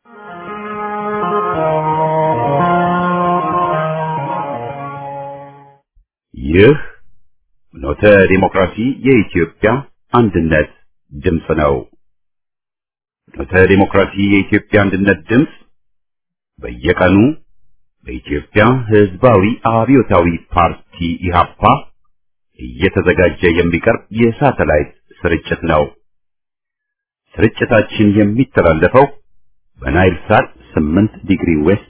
ይህ ኖተ ዲሞክራሲ የኢትዮጵያ አንድነት ድምፅ ነው። ኖተ ዲሞክራሲ የኢትዮጵያ አንድነት ድምፅ በየቀኑ በኢትዮጵያ ሕዝባዊ አብዮታዊ ፓርቲ ኢህአፓ እየተዘጋጀ የሚቀርብ የሳተላይት ስርጭት ነው። ስርጭታችን የሚተላለፈው በናይል ሳት 8 ዲግሪ ዌስት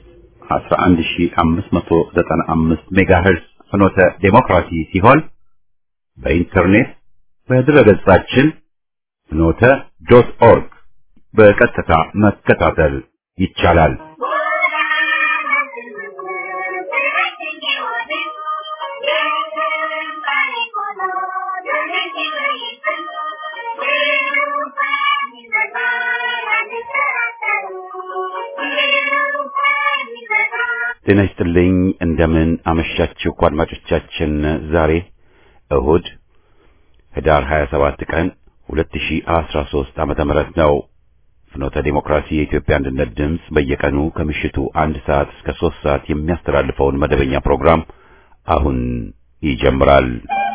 11595 ሜጋሄርዝ ፍኖተ ዴሞክራሲ ሲሆን በኢንተርኔት በድረገጻችን ፍኖተ ዶት ኦርግ በቀጥታ መከታተል ይቻላል። ጤና ይስጥልኝ። እንደምን አመሻችሁ አድማጮቻችን። ዛሬ እሁድ ህዳር 27 ቀን 2013 ዓመተ ምህረት ነው። ፍኖተ ዲሞክራሲ የኢትዮጵያ አንድነት ድምፅ በየቀኑ ከምሽቱ አንድ ሰዓት እስከ ሶስት ሰዓት የሚያስተላልፈውን መደበኛ ፕሮግራም አሁን ይጀምራል።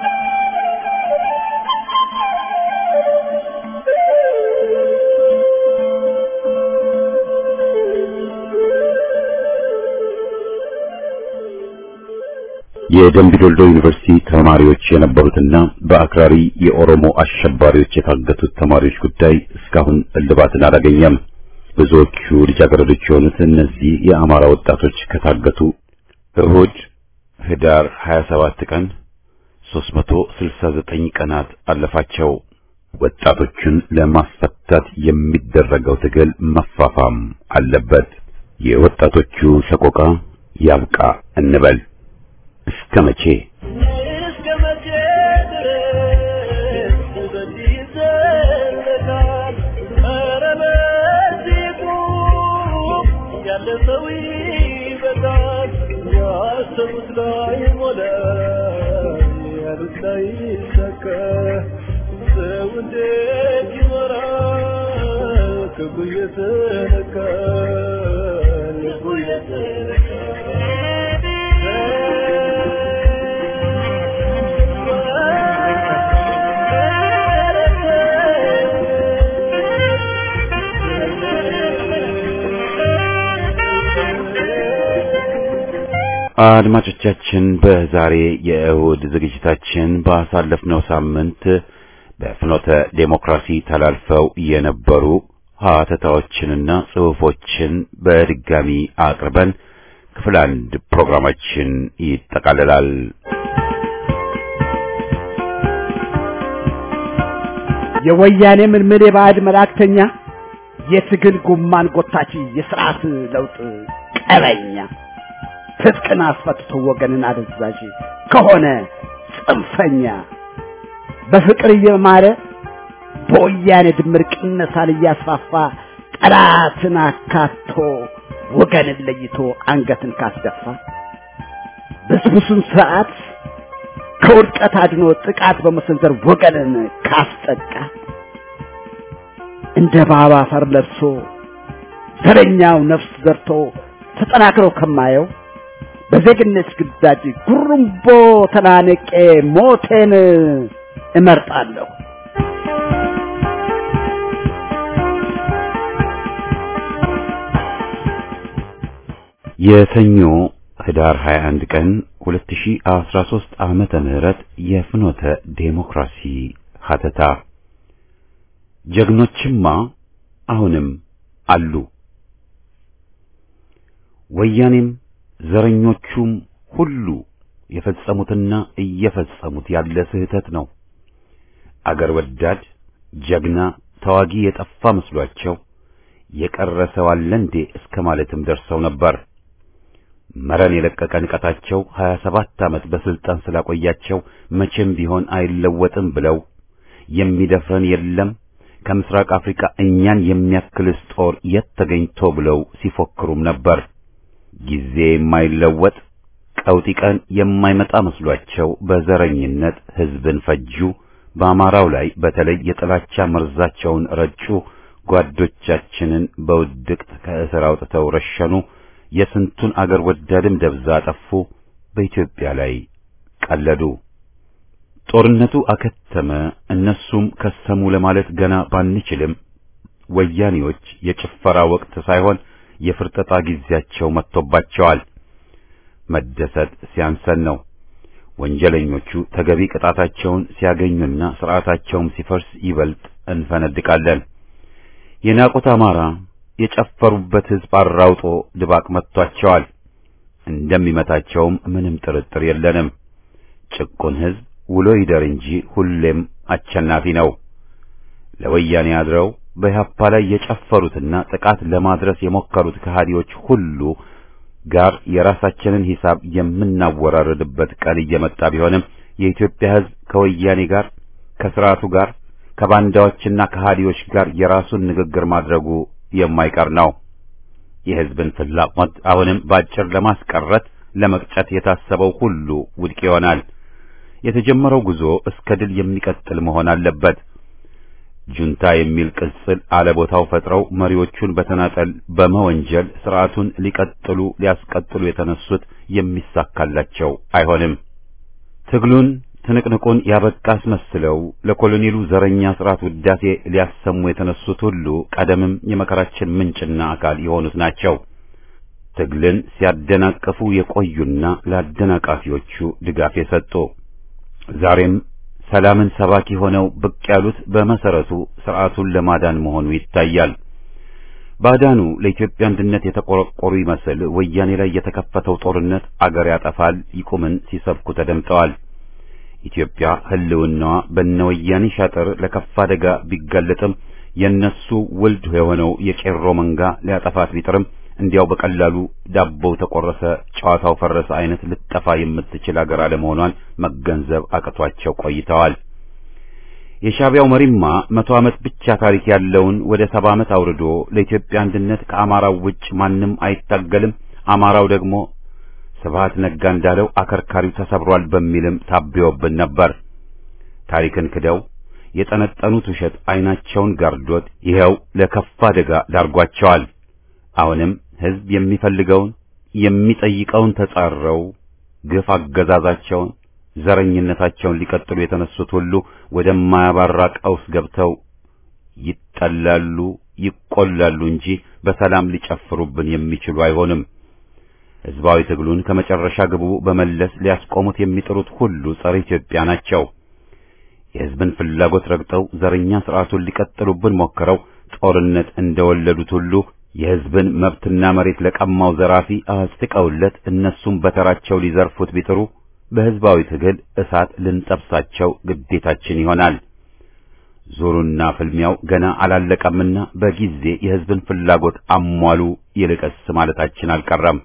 የደምቢዶልዶ ዩኒቨርሲቲ ተማሪዎች የነበሩትና በአክራሪ የኦሮሞ አሸባሪዎች የታገቱት ተማሪዎች ጉዳይ እስካሁን እልባትን አላገኘም። ብዙዎቹ ልጃገረዶች የሆኑት እነዚህ የአማራ ወጣቶች ከታገቱ እሁድ ህዳር 27 ቀን 369 ቀናት አለፋቸው። ወጣቶቹን ለማስፈታት የሚደረገው ትግል መፋፋም አለበት። የወጣቶቹ ሰቆቃ ያብቃ እንበል። እስከ መቼ እስከ መቼ ድረስ በዚህ ይዘለቃል? ኧረ በዚህ ቁም፣ ያለፈው ይበቃል። ያሰቡት ላይ ሞላ፣ ያሉት ላይ ይሳካ። ሰው እንዴት ይኖራል? ክፉ እየተነካ ልቡ አድማጮቻችን በዛሬ የእሁድ ዝግጅታችን ባሳለፍነው ሳምንት በፍኖተ ዴሞክራሲ ተላልፈው የነበሩ ሀተታዎችንና ጽሑፎችን በድጋሚ አቅርበን ክፍል አንድ ፕሮግራማችን ይጠቃልላል። የወያኔ ምልምል የባዕድ መላእክተኛ የትግል ጉማን ጎታች የስርዓት ለውጥ ቀበኛ ትጥቅን አስፈትቶ ወገንን አደዛዥ ከሆነ ጽንፈኛ በፍቅር እየማረ በወያኔ ድምር ቅነሳን እያስፋፋ ጠላትን አካቶ ወገንን ለይቶ አንገትን ካስደፋ ብስብሱን ስርዓት ከውድቀት አድኖ ጥቃት በመሰንዘር ወገንን ካስጠቃ እንደ ባባ አፈር ለብሶ ዘረኛው ነፍስ ዘርቶ ተጠናክረው ከማየው በዜግነት ግዳጅ ጉሩምቦ ተናንቄ ሞቴን እመርጣለሁ። የሰኞ ህዳር 21 ቀን 2013 ዓመተ ምህረት የፍኖተ ዴሞክራሲ ሀተታ ጀግኖችማ አሁንም አሉ። ወያኔም ዘረኞቹም ሁሉ የፈጸሙትና እየፈጸሙት ያለ ስህተት ነው። አገር ወዳድ ጀግና ተዋጊ የጠፋ መስሏቸው የቀረ ሰው አለ እንዴ እስከ ማለትም ደርሰው ነበር። መረን የለቀቀ ንቀታቸው 27 ዓመት በስልጣን ስላቆያቸው መቼም ቢሆን አይለወጥም ብለው የሚደፍረን የለም ከምስራቅ አፍሪካ እኛን የሚያክልስ ጦር የት ተገኝቶ ብለው ሲፎክሩም ነበር። ጊዜ የማይለወጥ ቀውጢ ቀን የማይመጣ መስሏቸው በዘረኝነት ሕዝብን ፈጁ። በአማራው ላይ በተለይ የጥላቻ መርዛቸውን ረጩ። ጓዶቻችንን በውድቅት ከእስር አውጥተው ረሸኑ። የስንቱን አገር ወዳድም ደብዛ አጠፉ። በኢትዮጵያ ላይ ቀለዱ። ጦርነቱ አከተመ፣ እነሱም ከሰሙ ለማለት ገና ባንችልም ወያኔዎች የጭፈራ ወቅት ሳይሆን የፍርጠጣ ጊዜያቸው መጥቶባቸዋል። መደሰት ሲያንሰን ነው። ወንጀለኞቹ ተገቢ ቅጣታቸውን ሲያገኙና ስርዓታቸውም ሲፈርስ ይበልጥ እንፈነድቃለን። የናቁት አማራ የጨፈሩበት ሕዝብ አራውጦ ድባቅ መጥቷቸዋል። እንደሚመታቸውም ምንም ጥርጥር የለንም። ጭቁን ሕዝብ ውሎ ይደር እንጂ ሁሌም አሸናፊ ነው። ለወያኔ አድረው በኢህአፓ ላይ የጨፈሩትና ጥቃት ለማድረስ የሞከሩት ከሃዲዎች ሁሉ ጋር የራሳችንን ሂሳብ የምናወራርድበት ቀን እየመጣ ቢሆንም የኢትዮጵያ ሕዝብ ከወያኔ ጋር ከስርዓቱ ጋር ከባንዳዎችና ከሃዲዎች ጋር የራሱን ንግግር ማድረጉ የማይቀር ነው። የሕዝብን ፍላጎት አሁንም ባጭር ለማስቀረት ለመቅጨት የታሰበው ሁሉ ውድቅ ይሆናል። የተጀመረው ጉዞ እስከ ድል የሚቀጥል መሆን አለበት። ጁንታ የሚል ቅጽል አለቦታው ፈጥረው መሪዎቹን በተናጠል በመወንጀል ስርዓቱን ሊቀጥሉ ሊያስቀጥሉ የተነሱት የሚሳካላቸው አይሆንም። ትግሉን ትንቅንቁን ያበቃ አስመስለው ለኮሎኔሉ ዘረኛ ስርዓት ውዳሴ ሊያሰሙ የተነሱት ሁሉ ቀደምም የመከራችን ምንጭና አካል የሆኑት ናቸው። ትግልን ሲያደናቅፉ የቆዩና ለአደናቃፊዎቹ ድጋፍ የሰጡ ዛሬም ሰላምን ሰባኪ ሆነው ብቅ ያሉት በመሰረቱ ስርዓቱን ለማዳን መሆኑ ይታያል። ባዳኑ ለኢትዮጵያ አንድነት የተቆረቆሩ ይመስል ወያኔ ላይ የተከፈተው ጦርነት አገር ያጠፋል ይቁምን ሲሰብኩ ተደምጠዋል። ኢትዮጵያ ሕልውናዋ በነወያኔ ሻጥር ለከፋ አደጋ ቢጋለጥም የነሱ ውልድ የሆነው የቄሮ መንጋ ሊያጠፋት ቢጥርም እንዲያው በቀላሉ ዳቦው ተቆረሰ፣ ጨዋታው ፈረሰ አይነት ልጠፋ የምትችል አገር አለመሆኗን መገንዘብ አቅቷቸው ቆይተዋል። የሻዕቢያው መሪማ መቶ ዓመት ብቻ ታሪክ ያለውን ወደ ሰባ ዓመት አውርዶ ለኢትዮጵያ አንድነት ከአማራው ውጭ ማንም አይታገልም፣ አማራው ደግሞ ስብሃት ነጋ እንዳለው አከርካሪው ተሰብሯል በሚልም ታብዮብን ነበር። ታሪክን ክደው የጠነጠኑት ውሸት ዓይናቸውን ጋርዶት ይኸው ለከፋ አደጋ ዳርጓቸዋል። አሁንም ሕዝብ የሚፈልገውን የሚጠይቀውን ተጻረው ግፍ አገዛዛቸውን ዘረኝነታቸውን ሊቀጥሉ የተነሱት ሁሉ ወደማያባራ ቀውስ ገብተው ይጠላሉ፣ ይቆላሉ እንጂ በሰላም ሊጨፍሩብን የሚችሉ አይሆንም። ሕዝባዊ ትግሉን ከመጨረሻ ግቡ በመለስ ሊያስቆሙት የሚጥሩት ሁሉ ጸረ ኢትዮጵያ ናቸው። የሕዝብን ፍላጎት ረግጠው ዘረኛ ስርዓቱን ሊቀጥሉብን ሞክረው ጦርነት እንደወለዱት ሁሉ የሕዝብን መብትና መሬት ለቀማው ዘራፊ አስጥቀውለት እነሱም በተራቸው ሊዘርፉት ቢጥሩ በሕዝባዊ ትግል እሳት ልንጠብሳቸው ግዴታችን ይሆናል። ዙሩና ፍልሚያው ገና አላለቀምና በጊዜ የሕዝብን ፍላጎት አሟሉ ይልቀስ ማለታችን አልቀረም።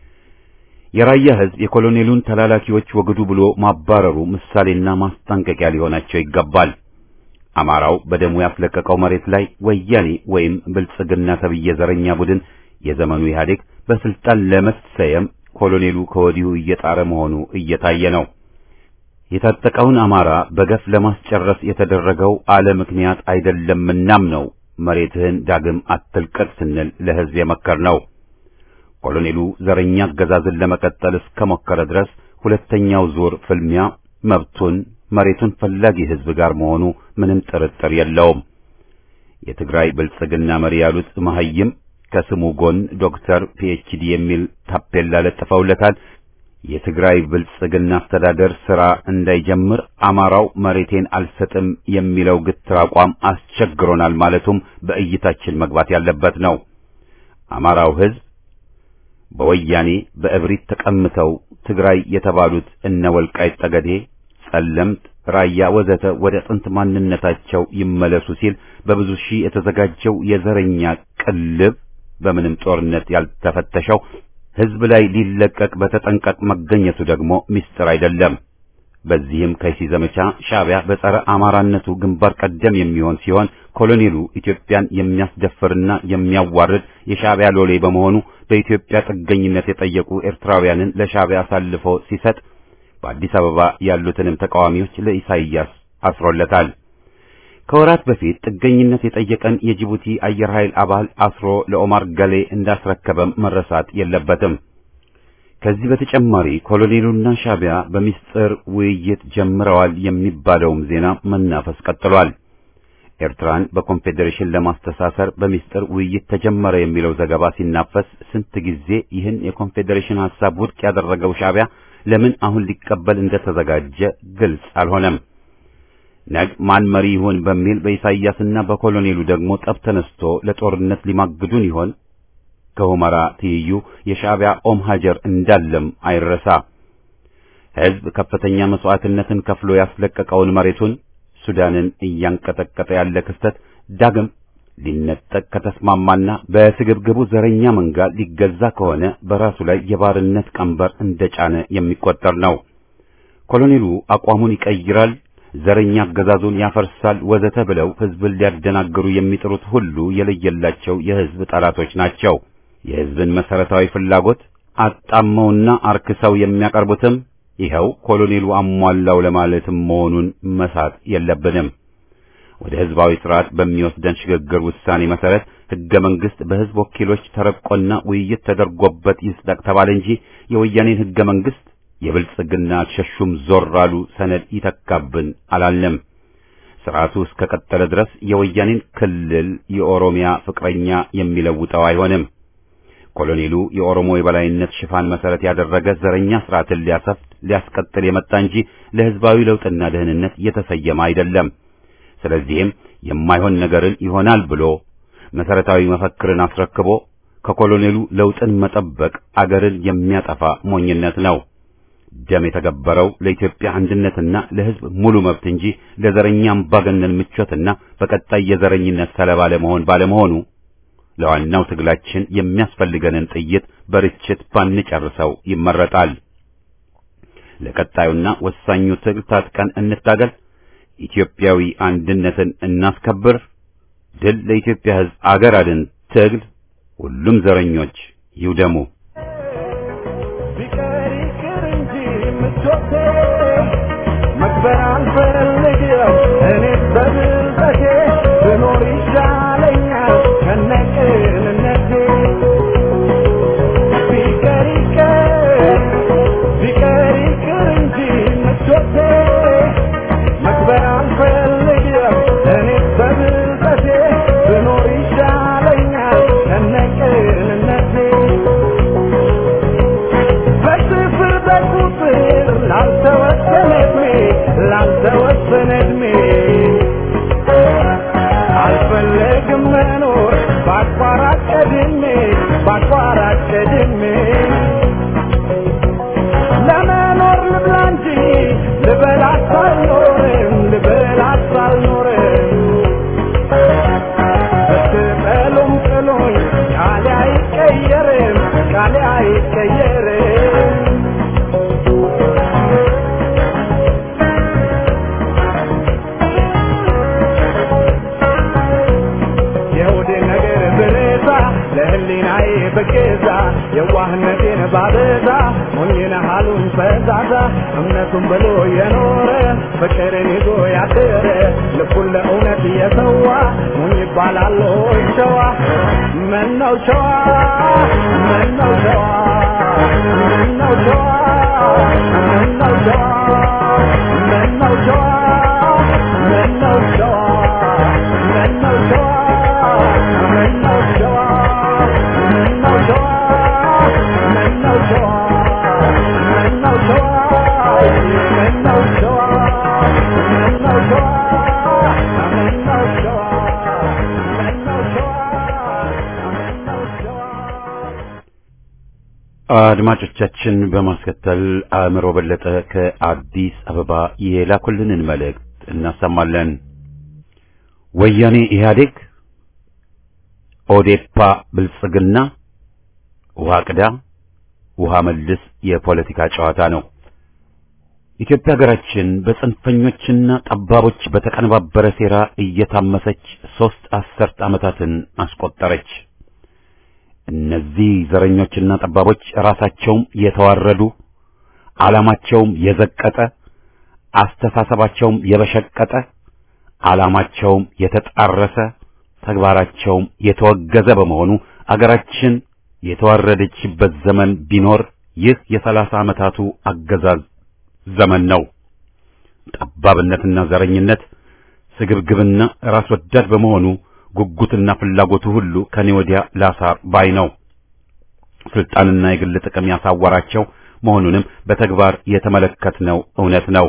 የራያ ሕዝብ የኮሎኔሉን ተላላኪዎች ወግዱ ብሎ ማባረሩ ምሳሌና ማስጠንቀቂያ ሊሆናቸው ይገባል። አማራው በደሙ ያስለቀቀው መሬት ላይ ወያኔ ወይም ብልጽግና ተብዬ ዘረኛ ቡድን የዘመኑ ኢህአዴግ በስልጣን ለመሰየም ኮሎኔሉ ከወዲሁ እየጣረ መሆኑ እየታየ ነው። የታጠቀውን አማራ በገፍ ለማስጨረስ የተደረገው አለ ምክንያት አይደለምናም ነው መሬትህን ዳግም አትልቀቅ ስንል ለሕዝብ የመከር ነው። ኮሎኔሉ ዘረኛ አገዛዝን ለመቀጠል እስከሞከረ ድረስ ሁለተኛው ዙር ፍልሚያ መብቱን መሬቱን ፈላጊ ሕዝብ ጋር መሆኑ ምንም ጥርጥር የለውም። የትግራይ ብልጽግና መሪ ያሉት መሐይም ከስሙ ጎን ዶክተር ፒኤችዲ የሚል ታፔላ ለጥፈውለታል። የትግራይ ብልጽግና አስተዳደር ሥራ እንዳይጀምር አማራው መሬቴን አልሰጥም የሚለው ግትር አቋም አስቸግሮናል ማለቱም በእይታችን መግባት ያለበት ነው። አማራው ሕዝብ በወያኔ በእብሪት ተቀምተው ትግራይ የተባሉት እነ ወልቃይት ጠገዴ ጸለምት፣ ራያ ወዘተ ወደ ጥንት ማንነታቸው ይመለሱ ሲል በብዙ ሺህ የተዘጋጀው የዘረኛ ቅልብ በምንም ጦርነት ያልተፈተሸው ሕዝብ ላይ ሊለቀቅ በተጠንቀቅ መገኘቱ ደግሞ ምስጢር አይደለም። በዚህም ከይሲ ዘመቻ ሻዕቢያ በጸረ አማራነቱ ግንባር ቀደም የሚሆን ሲሆን ኮሎኔሉ ኢትዮጵያን የሚያስደፍርና የሚያዋርድ የሻዕቢያ ሎሌ በመሆኑ በኢትዮጵያ ጥገኝነት የጠየቁ ኤርትራውያንን ለሻዕቢያ አሳልፎ ሲሰጥ በአዲስ አበባ ያሉትንም ተቃዋሚዎች ለኢሳይያስ አስሮለታል። ከወራት በፊት ጥገኝነት የጠየቀን የጅቡቲ አየር ኃይል አባል አስሮ ለኦማር ገሌ እንዳስረከበም መረሳት የለበትም። ከዚህ በተጨማሪ ኮሎኔሉና ሻዕቢያ በሚስጥር ውይይት ጀምረዋል የሚባለውም ዜና መናፈስ ቀጥሏል። ኤርትራን በኮንፌዴሬሽን ለማስተሳሰር በሚስጥር ውይይት ተጀመረ የሚለው ዘገባ ሲናፈስ ስንት ጊዜ ይህን የኮንፌዴሬሽን ሐሳብ ውድቅ ያደረገው ሻዕቢያ ለምን አሁን ሊቀበል እንደተዘጋጀ ግልጽ አልሆነም። ነግ ማን መሪ ይሆን በሚል በኢሳይያስና በኮሎኔሉ ደግሞ ጠብ ተነስቶ ለጦርነት ሊማግዱን ይሆን? ከሁመራ ትይዩ የሻዕቢያ ኦም ሀጀር እንዳለም አይረሳ። ሕዝብ ከፍተኛ መስዋዕትነትን ከፍሎ ያስለቀቀውን መሬቱን ሱዳንን እያንቀጠቀጠ ያለ ክስተት ዳግም ሊነጠቅ ከተስማማና በስግብግቡ ዘረኛ መንጋ ሊገዛ ከሆነ በራሱ ላይ የባርነት ቀንበር እንደጫነ የሚቆጠር ነው። ኮሎኔሉ አቋሙን ይቀይራል፣ ዘረኛ አገዛዙን ያፈርሳል፣ ወዘተ ብለው ሕዝብን ሊያደናግሩ የሚጥሩት ሁሉ የለየላቸው የሕዝብ ጠላቶች ናቸው። የሕዝብን መሰረታዊ ፍላጎት አጣመውና አርክሰው የሚያቀርቡትም ይኸው ኮሎኔሉ አሟላው ለማለትም መሆኑን መሳት የለብንም። ወደ ሕዝባዊ ስርዓት በሚወስደን ሽግግር ውሳኔ መሰረት ሕገ መንግሥት በሕዝብ ወኪሎች ተረቆና ውይይት ተደርጎበት ይጽደቅ ተባለ እንጂ የወያኔን ሕገ መንግሥት የብልጽግና አልሸሹም ዞር አሉ ሰነድ ይተካብን አላልንም። ስርዓቱ እስከ ቀጠለ ድረስ የወያኔን ክልል የኦሮሚያ ፍቅረኛ የሚለውጠው አይሆንም። ኮሎኔሉ የኦሮሞ የበላይነት ሽፋን መሰረት ያደረገ ዘረኛ ስርዓትን ሊያሰፍት ሊያስቀጥል የመጣ እንጂ ለሕዝባዊ ለውጥና ደህንነት የተሰየመ አይደለም። ስለዚህም የማይሆን ነገርን ይሆናል ብሎ መሰረታዊ መፈክርን አስረክቦ ከኮሎኔሉ ለውጥን መጠበቅ አገርን የሚያጠፋ ሞኝነት ነው። ደም የተገበረው ለኢትዮጵያ አንድነትና ለሕዝብ ሙሉ መብት እንጂ ለዘረኛ አምባገነን ምቾትና በቀጣይ የዘረኝነት ሰለባ ለመሆን ባለመሆኑ ለዋናው ትግላችን የሚያስፈልገንን ጥይት በርችት ባንጨርሰው ይመረጣል። ለቀጣዩና ወሳኙ ትግል ታጥቀን እንታገል። ኢትዮጵያዊ አንድነትን እናስከብር። ድል ለኢትዮጵያ ሕዝብ፣ አገር አድን ትግል። ሁሉም ዘረኞች ይውደሙ። ቢቀር ይቅር እንጂ ምቾቴ መክበር አልፈልግም እኔ በብልጠቴ ብኖር ይሻለኛል ከነቅንነቴ ቢቀር ይቅር ቢቀር ይቅር እንጂ ምቾቴ መክበር አልፈልግም እኔ በብልጠቴ ብኖር ይሻለኛል ከነቅንነቴ በስፍር በቁጥር ላልተወሰነ ዕድሜ ላልተወሰነ ዕድሜ አልፈለግም መኖር በአቋራጭ ዕድሜ በአቋራጭ ዕድሜ ለመኖር ልብላ እንጂ ልበላት አልኖርም ልበላት አልኖርም ብትጠሉም ጥሉኝ ቃሌ አይቀየርም ቃሌ አይቀየርም የሆዴ ነገር ብረሳ ለህሊናዬ በገዛ የዋህነቴን ባበዛ ሞኝነ ሀሉን ፈዛዛ እምነቱን ብሎ የኖረ ፍቅርን ይዞ ያደረ ልቡን ለእውነት የሰዋ ሞኝ ይባላል ሆይ ሸዋ ምነው ሸዋ ምነው ሸዋ ምነው ሸዋ ምነው ሸዋ ምነው ሸዋ ምነው ሸዋ ምነው ሸዋ ምነው ሸዋ ምነው ሸዋ ምነው ሸዋ ምነው ሸዋ ምነው ሸዋ ምነው ሸዋ ምነው ሸዋ ምነው ሸዋ ምነው ሸዋ አድማጮቻችን በማስከተል አእምሮ በለጠ ከአዲስ አበባ የላኩልንን መልእክት እናሰማለን። ወያኔ ኢህአዴግ፣ ኦዴፓ ብልጽግና፣ ውሃ ቅዳ ውሃ መልስ የፖለቲካ ጨዋታ ነው። ኢትዮጵያ ሀገራችን በጽንፈኞችና ጠባቦች በተቀነባበረ ሴራ እየታመሰች ሦስት አስርት ዓመታትን አስቆጠረች። እነዚህ ዘረኞችና ጠባቦች ራሳቸውም የተዋረዱ ዓላማቸውም የዘቀጠ አስተሳሰባቸውም የበሸቀጠ ዓላማቸውም የተጣረሰ ተግባራቸውም የተወገዘ በመሆኑ አገራችን የተዋረደችበት ዘመን ቢኖር ይህ የሰላሳ ዓመታቱ አገዛዝ ዘመን ነው። ጠባብነትና ዘረኝነት፣ ስግብግብና ራስ ወዳድ በመሆኑ ጉጉትና ፍላጎቱ ሁሉ ከኔ ወዲያ ላሳር ባይ ነው። ስልጣንና የግል ጥቅም ያሳወራቸው መሆኑንም በተግባር የተመለከትነው እውነት ነው።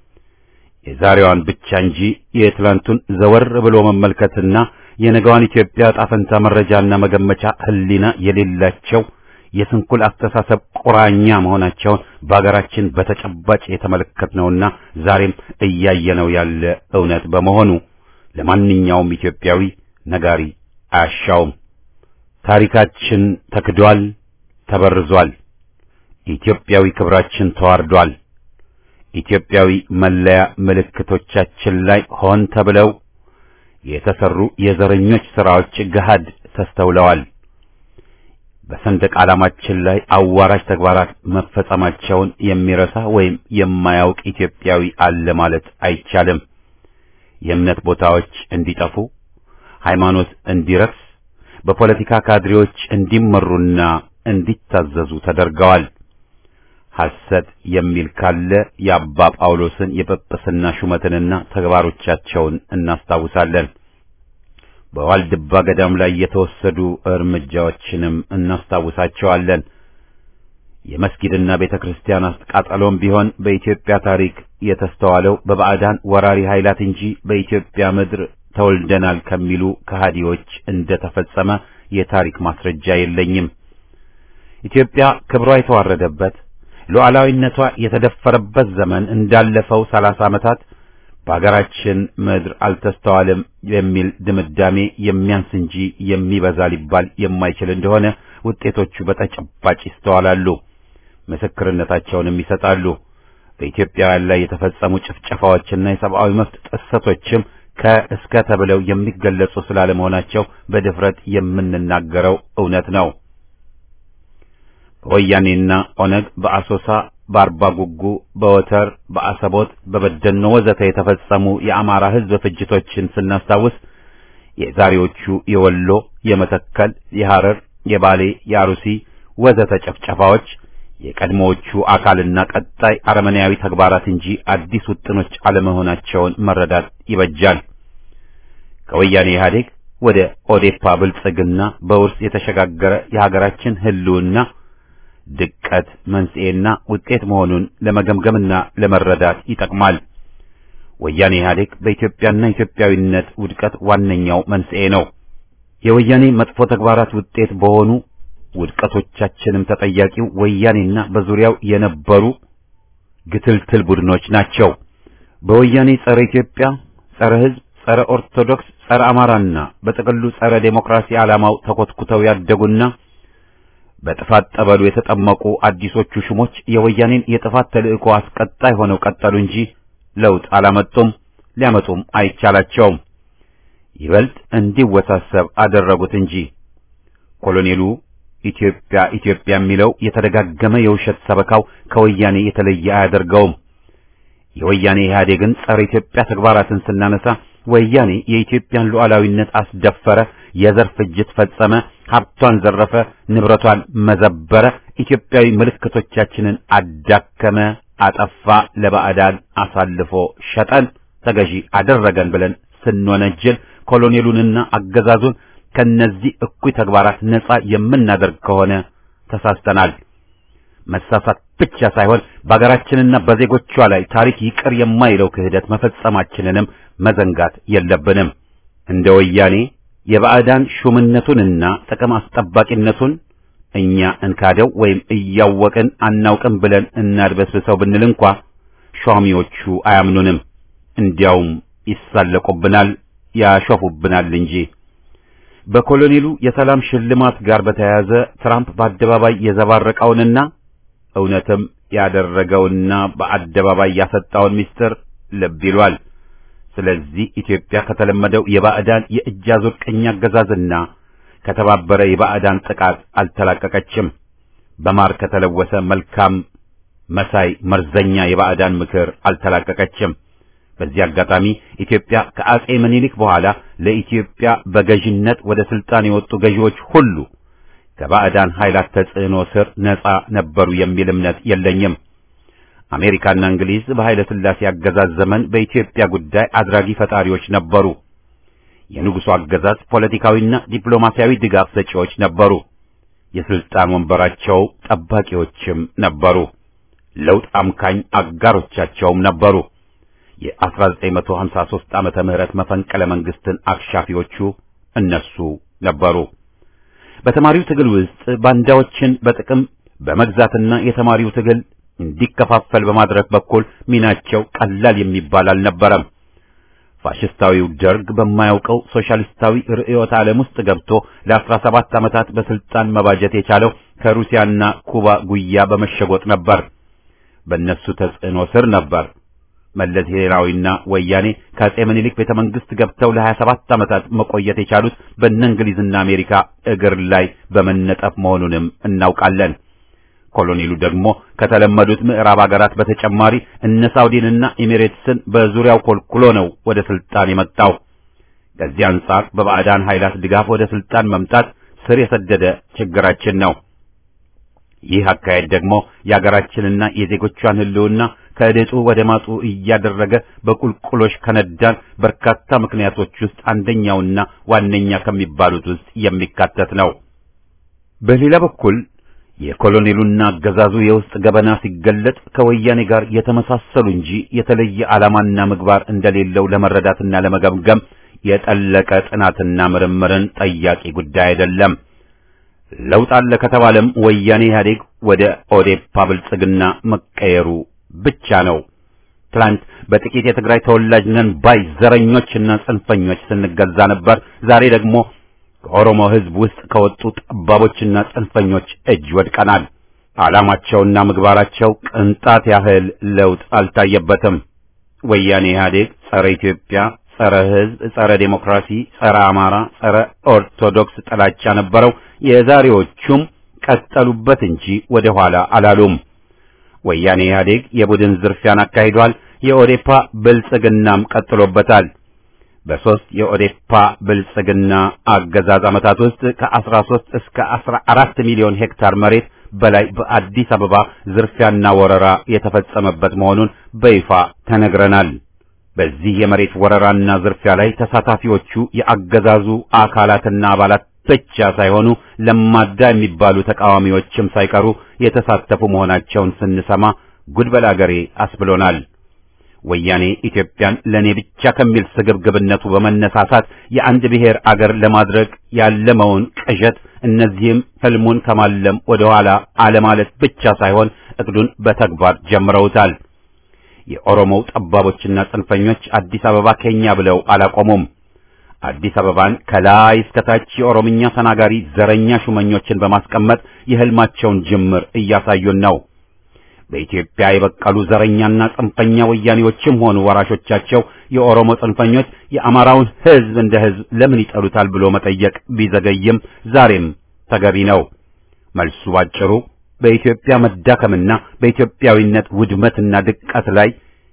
የዛሬዋን ብቻ እንጂ የትላንቱን ዘወር ብሎ መመልከትና የነገዋን ኢትዮጵያ ጣፈንታ መረጃና መገመቻ ሕሊና የሌላቸው የስንኩል አስተሳሰብ ቁራኛ መሆናቸውን በአገራችን በተጨባጭ የተመለከትነውና ዛሬም እያየነው ያለ እውነት በመሆኑ ለማንኛውም ኢትዮጵያዊ ነጋሪ አያሻውም። ታሪካችን ተክዷል፣ ተበርዟል። ኢትዮጵያዊ ክብራችን ተዋርዷል። ኢትዮጵያዊ መለያ ምልክቶቻችን ላይ ሆን ተብለው የተሰሩ የዘረኞች ሥራዎች ገሃድ ተስተውለዋል። በሰንደቅ ዓላማችን ላይ አዋራጅ ተግባራት መፈጸማቸውን የሚረሳ ወይም የማያውቅ ኢትዮጵያዊ አለ ማለት አይቻልም። የእምነት ቦታዎች እንዲጠፉ፣ ሃይማኖት እንዲረክስ፣ በፖለቲካ ካድሬዎች እንዲመሩና እንዲታዘዙ ተደርገዋል። ሐሰት የሚል ካለ የአባ ጳውሎስን የጵጵስና ሹመትንና ተግባሮቻቸውን እናስታውሳለን። በዋልድባ ገዳም ላይ የተወሰዱ እርምጃዎችንም እናስታውሳቸዋለን። የመስጊድና ቤተ ክርስቲያን አቃጠሎም ቢሆን በኢትዮጵያ ታሪክ የተስተዋለው በባዕዳን ወራሪ ኃይላት እንጂ በኢትዮጵያ ምድር ተወልደናል ከሚሉ ከሃዲዎች እንደተፈጸመ የታሪክ ማስረጃ የለኝም። ኢትዮጵያ ክብሯ የተዋረደበት ሉዓላዊነቷ የተደፈረበት ዘመን እንዳለፈው ሰላሳ ዓመታት በአገራችን ምድር አልተስተዋልም የሚል ድምዳሜ የሚያንስ እንጂ የሚበዛ ሊባል የማይችል እንደሆነ ውጤቶቹ በተጨባጭ ይስተዋላሉ፣ ምስክርነታቸውንም ይሰጣሉ። በኢትዮጵያውያን ላይ የተፈጸሙ ጭፍጨፋዎችና የሰብአዊ መብት ጥሰቶችም ከእስከ ተብለው የሚገለጹ ስላለመሆናቸው በድፍረት የምንናገረው እውነት ነው። በወያኔና ኦነግ በአሶሳ በአርባ ጉጉ፣ በወተር፣ በአሰቦት፣ በበደኖ ወዘተ የተፈጸሙ የአማራ ሕዝብ ፍጅቶችን ስናስታውስ የዛሬዎቹ የወሎ፣ የመተከል፣ የሐረር፣ የባሌ፣ የአሩሲ ወዘተ ጨፍጨፋዎች የቀድሞዎቹ አካልና ቀጣይ አረመኔያዊ ተግባራት እንጂ አዲስ ውጥኖች አለመሆናቸውን መረዳት ይበጃል። ከወያኔ ኢህአዴግ ወደ ኦዴፓ ብልጽግና በውርስ የተሸጋገረ የሀገራችን ህልውና ድቀት መንስኤና ውጤት መሆኑን ለመገምገምና ለመረዳት ይጠቅማል። ወያኔ ኢህአዴግ በኢትዮጵያና ኢትዮጵያዊነት ውድቀት ዋነኛው መንስኤ ነው። የወያኔ መጥፎ ተግባራት ውጤት በሆኑ ውድቀቶቻችንም ተጠያቂው ወያኔና በዙሪያው የነበሩ ግትልትል ቡድኖች ናቸው። በወያኔ ጸረ ኢትዮጵያ፣ ጸረ ህዝብ፣ ጸረ ኦርቶዶክስ፣ ጸረ አማራና በጥቅሉ ጸረ ዴሞክራሲ ዓላማው ተኮትኩተው ያደጉና በጥፋት ጠበሉ የተጠመቁ አዲሶቹ ሹሞች የወያኔን የጥፋት ተልእኮ አስቀጣይ ሆነው ቀጠሉ እንጂ ለውጥ አላመጡም፣ ሊያመጡም አይቻላቸውም። ይበልጥ እንዲወሳሰብ አደረጉት እንጂ ኮሎኔሉ ኢትዮጵያ ኢትዮጵያ የሚለው የተደጋገመ የውሸት ሰበካው ከወያኔ የተለየ አያደርገውም። የወያኔ ኢህአዴግን ጸረ ኢትዮጵያ ተግባራትን ስናነሳ ወያኔ የኢትዮጵያን ሉዓላዊነት አስደፈረ፣ የዘር ፍጅት ፈጸመ፣ ሀብቷን ዘረፈ፣ ንብረቷን መዘበረ፣ ኢትዮጵያዊ ምልክቶቻችንን አዳከመ፣ አጠፋ፣ ለባዕዳን አሳልፎ ሸጠን፣ ተገዢ አደረገን ብለን ስንወነጅል ኮሎኔሉንና አገዛዙን ከነዚህ እኩይ ተግባራት ነጻ የምናደርግ ከሆነ ተሳስተናል። መሳሳት ብቻ ሳይሆን በአገራችንና በዜጎቿ ላይ ታሪክ ይቅር የማይለው ክህደት መፈጸማችንንም መዘንጋት የለብንም። እንደ ወያኔ የባዕዳን ሹምነቱንና ጥቅም አስጠባቂነቱን እኛ እንካደው ወይም እያወቅን አናውቅም ብለን እናድበስብሰው ብንል እንኳ ሿሚዎቹ አያምኑንም። እንዲያውም ይሳለቁብናል፣ ያሾፉብናል እንጂ በኮሎኔሉ የሰላም ሽልማት ጋር በተያያዘ ትራምፕ በአደባባይ የዘባረቀውንና እውነትም ያደረገውና በአደባባይ ያሰጣውን ምስጢር ልብ ይሏል። ስለዚህ ኢትዮጵያ ከተለመደው የባዕዳን የእጅ አዙር ቅኝ አገዛዝና ከተባበረ የባዕዳን ጥቃት አልተላቀቀችም። በማር ከተለወሰ መልካም መሳይ መርዘኛ የባዕዳን ምክር አልተላቀቀችም። በዚህ አጋጣሚ ኢትዮጵያ ከአጼ ምኒልክ በኋላ ለኢትዮጵያ በገዥነት ወደ ስልጣን የወጡ ገዢዎች ሁሉ ከባዕዳን ኃይላት ተጽዕኖ ስር ነፃ ነበሩ የሚል እምነት የለኝም። አሜሪካና እንግሊዝ በኃይለ ሥላሴ አገዛዝ ዘመን በኢትዮጵያ ጉዳይ አድራጊ ፈጣሪዎች ነበሩ። የንጉሡ አገዛዝ ፖለቲካዊና ዲፕሎማሲያዊ ድጋፍ ሰጪዎች ነበሩ። የስልጣን ወንበራቸው ጠባቂዎችም ነበሩ። ለውጥ አምካኝ አጋሮቻቸውም ነበሩ። የ1953 ዓመተ ምህረት መፈንቅለ መንግስትን አክሻፊዎቹ እነሱ ነበሩ። በተማሪው ትግል ውስጥ ባንዳዎችን በጥቅም በመግዛትና የተማሪው ትግል እንዲከፋፈል በማድረግ በኩል ሚናቸው ቀላል የሚባል አልነበረም። ፋሽስታዊው ደርግ በማያውቀው ሶሻሊስታዊ ርዕዮተ ዓለም ውስጥ ገብቶ ለአስራ ሰባት ዓመታት በስልጣን መባጀት የቻለው ከሩሲያና ኩባ ጉያ በመሸጎጥ ነበር። በእነሱ ተጽዕኖ ስር ነበር መለስ ዜናዊና ወያኔ ከአጼ ምኒልክ ቤተ መንግስት ገብተው ለሀያ ሰባት ዓመታት መቆየት የቻሉት በእነ እንግሊዝና አሜሪካ እግር ላይ በመነጠፍ መሆኑንም እናውቃለን። ኮሎኔሉ ደግሞ ከተለመዱት ምዕራብ ሀገራት በተጨማሪ እነ ሳውዲንና ኤሚሬትስን በዙሪያው ኮልኩሎ ነው ወደ ስልጣን የመጣው። ከዚህ አንጻር በባዕዳን ኃይላት ድጋፍ ወደ ስልጣን መምጣት ስር የሰደደ ችግራችን ነው። ይህ አካሄድ ደግሞ የሀገራችንና የዜጎቿን ሕልውና ከድጡ ወደ ማጡ እያደረገ በቁልቁሎሽ ከነዳን በርካታ ምክንያቶች ውስጥ አንደኛውና ዋነኛ ከሚባሉት ውስጥ የሚካተት ነው። በሌላ በኩል የኮሎኔሉና አገዛዙ የውስጥ ገበና ሲገለጥ ከወያኔ ጋር የተመሳሰሉ እንጂ የተለየ ዓላማና ምግባር እንደሌለው ለመረዳትና ለመገምገም የጠለቀ ጥናትና ምርምርን ጠያቂ ጉዳይ አይደለም። ለውጥ አለ ከተባለም ወያኔ ኢህአዴግ ወደ ኦዴፓ ብልጽግና መቀየሩ ብቻ ነው። ትላንት በጥቂት የትግራይ ተወላጅ ነን ባይ ዘረኞችና ጽንፈኞች ስንገዛ ነበር። ዛሬ ደግሞ ከኦሮሞ ሕዝብ ውስጥ ከወጡ ጠባቦችና ጽንፈኞች እጅ ወድቀናል። ዓላማቸውና ምግባራቸው ቅንጣት ያህል ለውጥ አልታየበትም። ወያኔ ኢህአዴግ ጸረ ኢትዮጵያ፣ ጸረ ሕዝብ፣ ጸረ ዴሞክራሲ፣ ጸረ አማራ፣ ጸረ ኦርቶዶክስ ጥላቻ ነበረው። የዛሬዎቹም ቀጠሉበት እንጂ ወደ ኋላ አላሉም። ወያኔ ኢህአዴግ የቡድን ዝርፊያን አካሂዷል። የኦዴፓ ብልጽግናም ቀጥሎበታል። በሶስት የኦዴፓ ብልጽግና አገዛዝ ዓመታት ውስጥ ከ13 እስከ 14 ሚሊዮን ሄክታር መሬት በላይ በአዲስ አበባ ዝርፊያና ወረራ የተፈጸመበት መሆኑን በይፋ ተነግረናል። በዚህ የመሬት ወረራና ዝርፊያ ላይ ተሳታፊዎቹ የአገዛዙ አካላትና አባላት ብቻ ሳይሆኑ ለማዳ የሚባሉ ተቃዋሚዎችም ሳይቀሩ የተሳተፉ መሆናቸውን ስንሰማ ጉድ በል አገሬ አስብሎናል። ወያኔ ኢትዮጵያን ለኔ ብቻ ከሚል ስግብግብነቱ በመነሳሳት የአንድ ብሔር አገር ለማድረግ ያለመውን ቅዠት እነዚህም ህልሙን ከማለም ወደ ኋላ አለማለት ብቻ ሳይሆን እቅዱን በተግባር ጀምረውታል። የኦሮሞው ጠባቦችና ጽንፈኞች አዲስ አበባ ከኛ ብለው አላቆሙም። አዲስ አበባን ከላይ እስከታች የኦሮምኛ ተናጋሪ ዘረኛ ሹመኞችን በማስቀመጥ የህልማቸውን ጅምር እያሳዩን ነው። በኢትዮጵያ የበቀሉ ዘረኛና ጽንፈኛ ወያኔዎችም ሆኑ ወራሾቻቸው የኦሮሞ ጽንፈኞች የአማራውን ህዝብ እንደ ህዝብ ለምን ይጠሉታል ብሎ መጠየቅ ቢዘገይም ዛሬም ተገቢ ነው። መልሱ ባጭሩ በኢትዮጵያ መዳከምና በኢትዮጵያዊነት ውድመትና ድቀት ላይ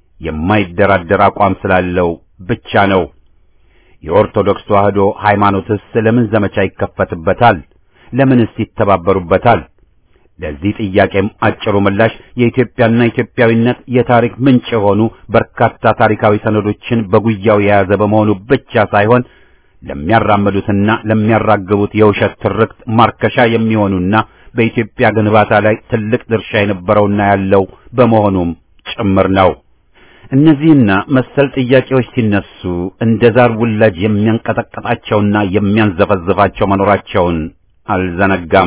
የማይደራደር አቋም ስላለው ብቻ ነው። የኦርቶዶክስ ተዋህዶ ሃይማኖትስ ለምን ዘመቻ ይከፈትበታል? ለምንስ ይተባበሩበታል? ለዚህ ጥያቄም አጭሩ ምላሽ የኢትዮጵያና ኢትዮጵያዊነት የታሪክ ምንጭ የሆኑ በርካታ ታሪካዊ ሰነዶችን በጉያው የያዘ በመሆኑ ብቻ ሳይሆን ለሚያራምዱትና ለሚያራግቡት የውሸት ትርክት ማርከሻ የሚሆኑና በኢትዮጵያ ግንባታ ላይ ትልቅ ድርሻ የነበረውና ያለው በመሆኑም ጭምር ነው። እነዚህና መሰል ጥያቄዎች ሲነሱ እንደ ዛር ውላጅ የሚያንቀጠቅጣቸውና የሚያንዘፈዝፋቸው መኖራቸውን አልዘነጋም።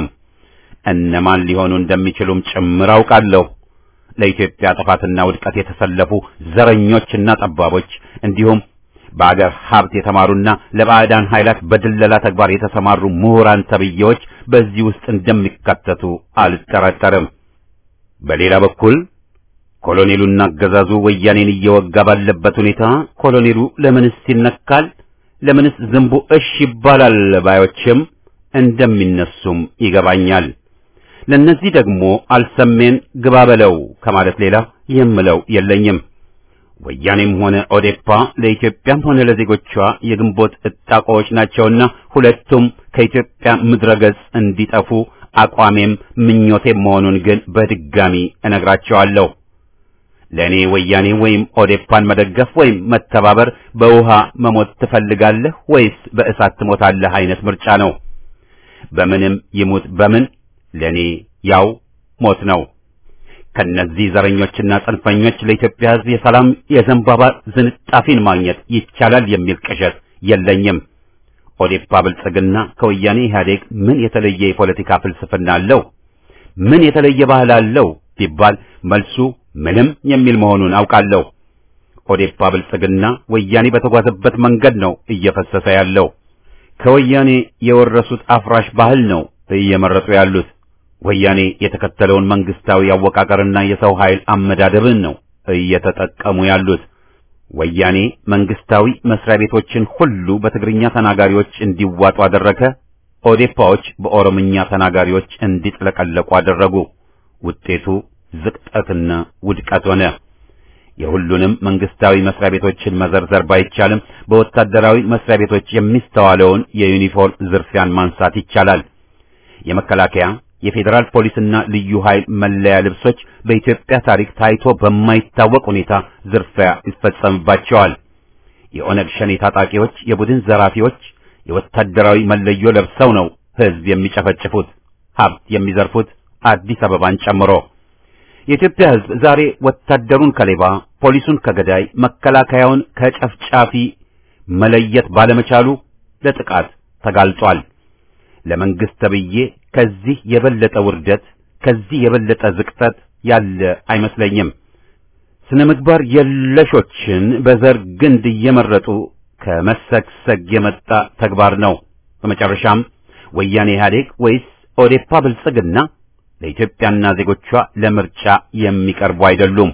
እነማን ሊሆኑ እንደሚችሉም ጭምር አውቃለሁ። ለኢትዮጵያ ጥፋትና ውድቀት የተሰለፉ ዘረኞችና ጠባቦች እንዲሁም በአገር ሀብት የተማሩና ለባዕዳን ኃይላት በድለላ ተግባር የተሰማሩ ምሁራን ተብዬዎች በዚህ ውስጥ እንደሚካተቱ አልጠረጠርም። በሌላ በኩል ኮሎኔሉና አገዛዙ ወያኔን እየወጋ ባለበት ሁኔታ ኮሎኔሉ ለምንስ ይነካል? ለምንስ ዝንቡ እሽ ይባላል? ባዮችም እንደሚነሱም ይገባኛል። ለነዚህ ደግሞ አልሰሜን ግባ በለው ከማለት ሌላ የምለው የለኝም። ወያኔም ሆነ ኦዴፓ ለኢትዮጵያም ሆነ ለዜጎቿ የግንቦት እጣቆዎች ናቸውና ሁለቱም ከኢትዮጵያ ምድረ ገጽ እንዲጠፉ አቋሜም ምኞቴም መሆኑን ግን በድጋሚ እነግራቸዋለሁ። ለእኔ ወያኔ ወይም ኦዴፓን መደገፍ ወይም መተባበር በውሃ መሞት ትፈልጋለህ ወይስ በእሳት ትሞታለህ አይነት ምርጫ ነው። በምንም ይሙት በምን ለእኔ ያው ሞት ነው። ከነዚህ ዘረኞችና ጽንፈኞች ለኢትዮጵያ ሕዝብ የሰላም የዘንባባ ዝንጣፊን ማግኘት ይቻላል የሚል ቅዠት የለኝም። ኦዴፓ ብልጽግና ከወያኔ ኢህአዴግ ምን የተለየ የፖለቲካ ፍልስፍና አለው? ምን የተለየ ባህል አለው ቢባል መልሱ ምንም የሚል መሆኑን አውቃለሁ። ኦዴፓ ብልጽግና ወያኔ በተጓዘበት መንገድ ነው እየፈሰሰ ያለው። ከወያኔ የወረሱት አፍራሽ ባህል ነው እየመረጡ ያሉት። ወያኔ የተከተለውን መንግስታዊ አወቃቀርና የሰው ኃይል አመዳደብን ነው እየተጠቀሙ ያሉት። ወያኔ መንግስታዊ መስሪያ ቤቶችን ሁሉ በትግርኛ ተናጋሪዎች እንዲዋጡ አደረገ። ኦዴፓዎች በኦሮምኛ ተናጋሪዎች እንዲጥለቀለቁ አደረጉ። ውጤቱ ዝቅጠትና ውድቀት ሆነ። የሁሉንም መንግስታዊ መስሪያ ቤቶችን መዘርዘር ባይቻልም በወታደራዊ መስሪያ ቤቶች የሚስተዋለውን የዩኒፎርም ዝርፊያን ማንሳት ይቻላል። የመከላከያ የፌዴራል ፖሊስና ልዩ ኃይል መለያ ልብሶች በኢትዮጵያ ታሪክ ታይቶ በማይታወቅ ሁኔታ ዝርፊያ ይፈጸምባቸዋል። የኦነግ ሸኔ ታጣቂዎች፣ የቡድን ዘራፊዎች የወታደራዊ መለዮ ለብሰው ነው ህዝብ የሚጨፈጭፉት፣ ሀብት የሚዘርፉት አዲስ አበባን ጨምሮ። የኢትዮጵያ ህዝብ ዛሬ ወታደሩን ከሌባ፣ ፖሊሱን ከገዳይ፣ መከላከያውን ከጨፍጫፊ መለየት ባለመቻሉ ለጥቃት ተጋልጧል። ለመንግስት ተብዬ ከዚህ የበለጠ ውርደት ከዚህ የበለጠ ዝቅጠት ያለ አይመስለኝም። ስነ ምግባር የለሾችን በዘር ግንድ እየመረጡ ከመሰግሰግ የመጣ ተግባር ነው። በመጨረሻም ወያኔ ኢህአዴግ ወይስ ኦዴፓ ብልጽግና ለኢትዮጵያና ዜጎቿ ለምርጫ የሚቀርቡ አይደሉም።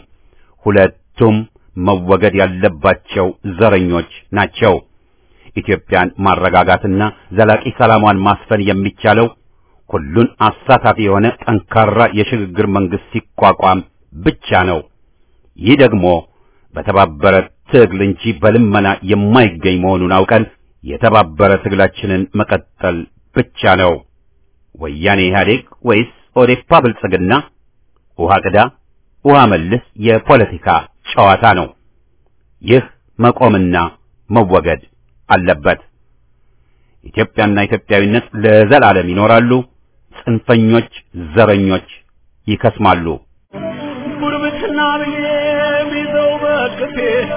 ሁለቱም መወገድ ያለባቸው ዘረኞች ናቸው። ኢትዮጵያን ማረጋጋትና ዘላቂ ሰላሟን ማስፈን የሚቻለው ሁሉን አሳታፊ የሆነ ጠንካራ የሽግግር መንግስት ሲቋቋም ብቻ ነው። ይህ ደግሞ በተባበረ ትግል እንጂ በልመና የማይገኝ መሆኑን አውቀን የተባበረ ትግላችንን መቀጠል ብቻ ነው። ወያኔ ኢህአዴግ ወይስ ኦዴፓ ብልጽግና ውሃ ቅዳ ውሃ መልስ የፖለቲካ ጨዋታ ነው። ይህ መቆምና መወገድ አለበት። ኢትዮጵያና ኢትዮጵያዊነት ለዘላለም ይኖራሉ። ጽንፈኞች፣ ዘረኞች ይከስማሉ። ጉርብትና ብዬ ቢዘው በቅፌ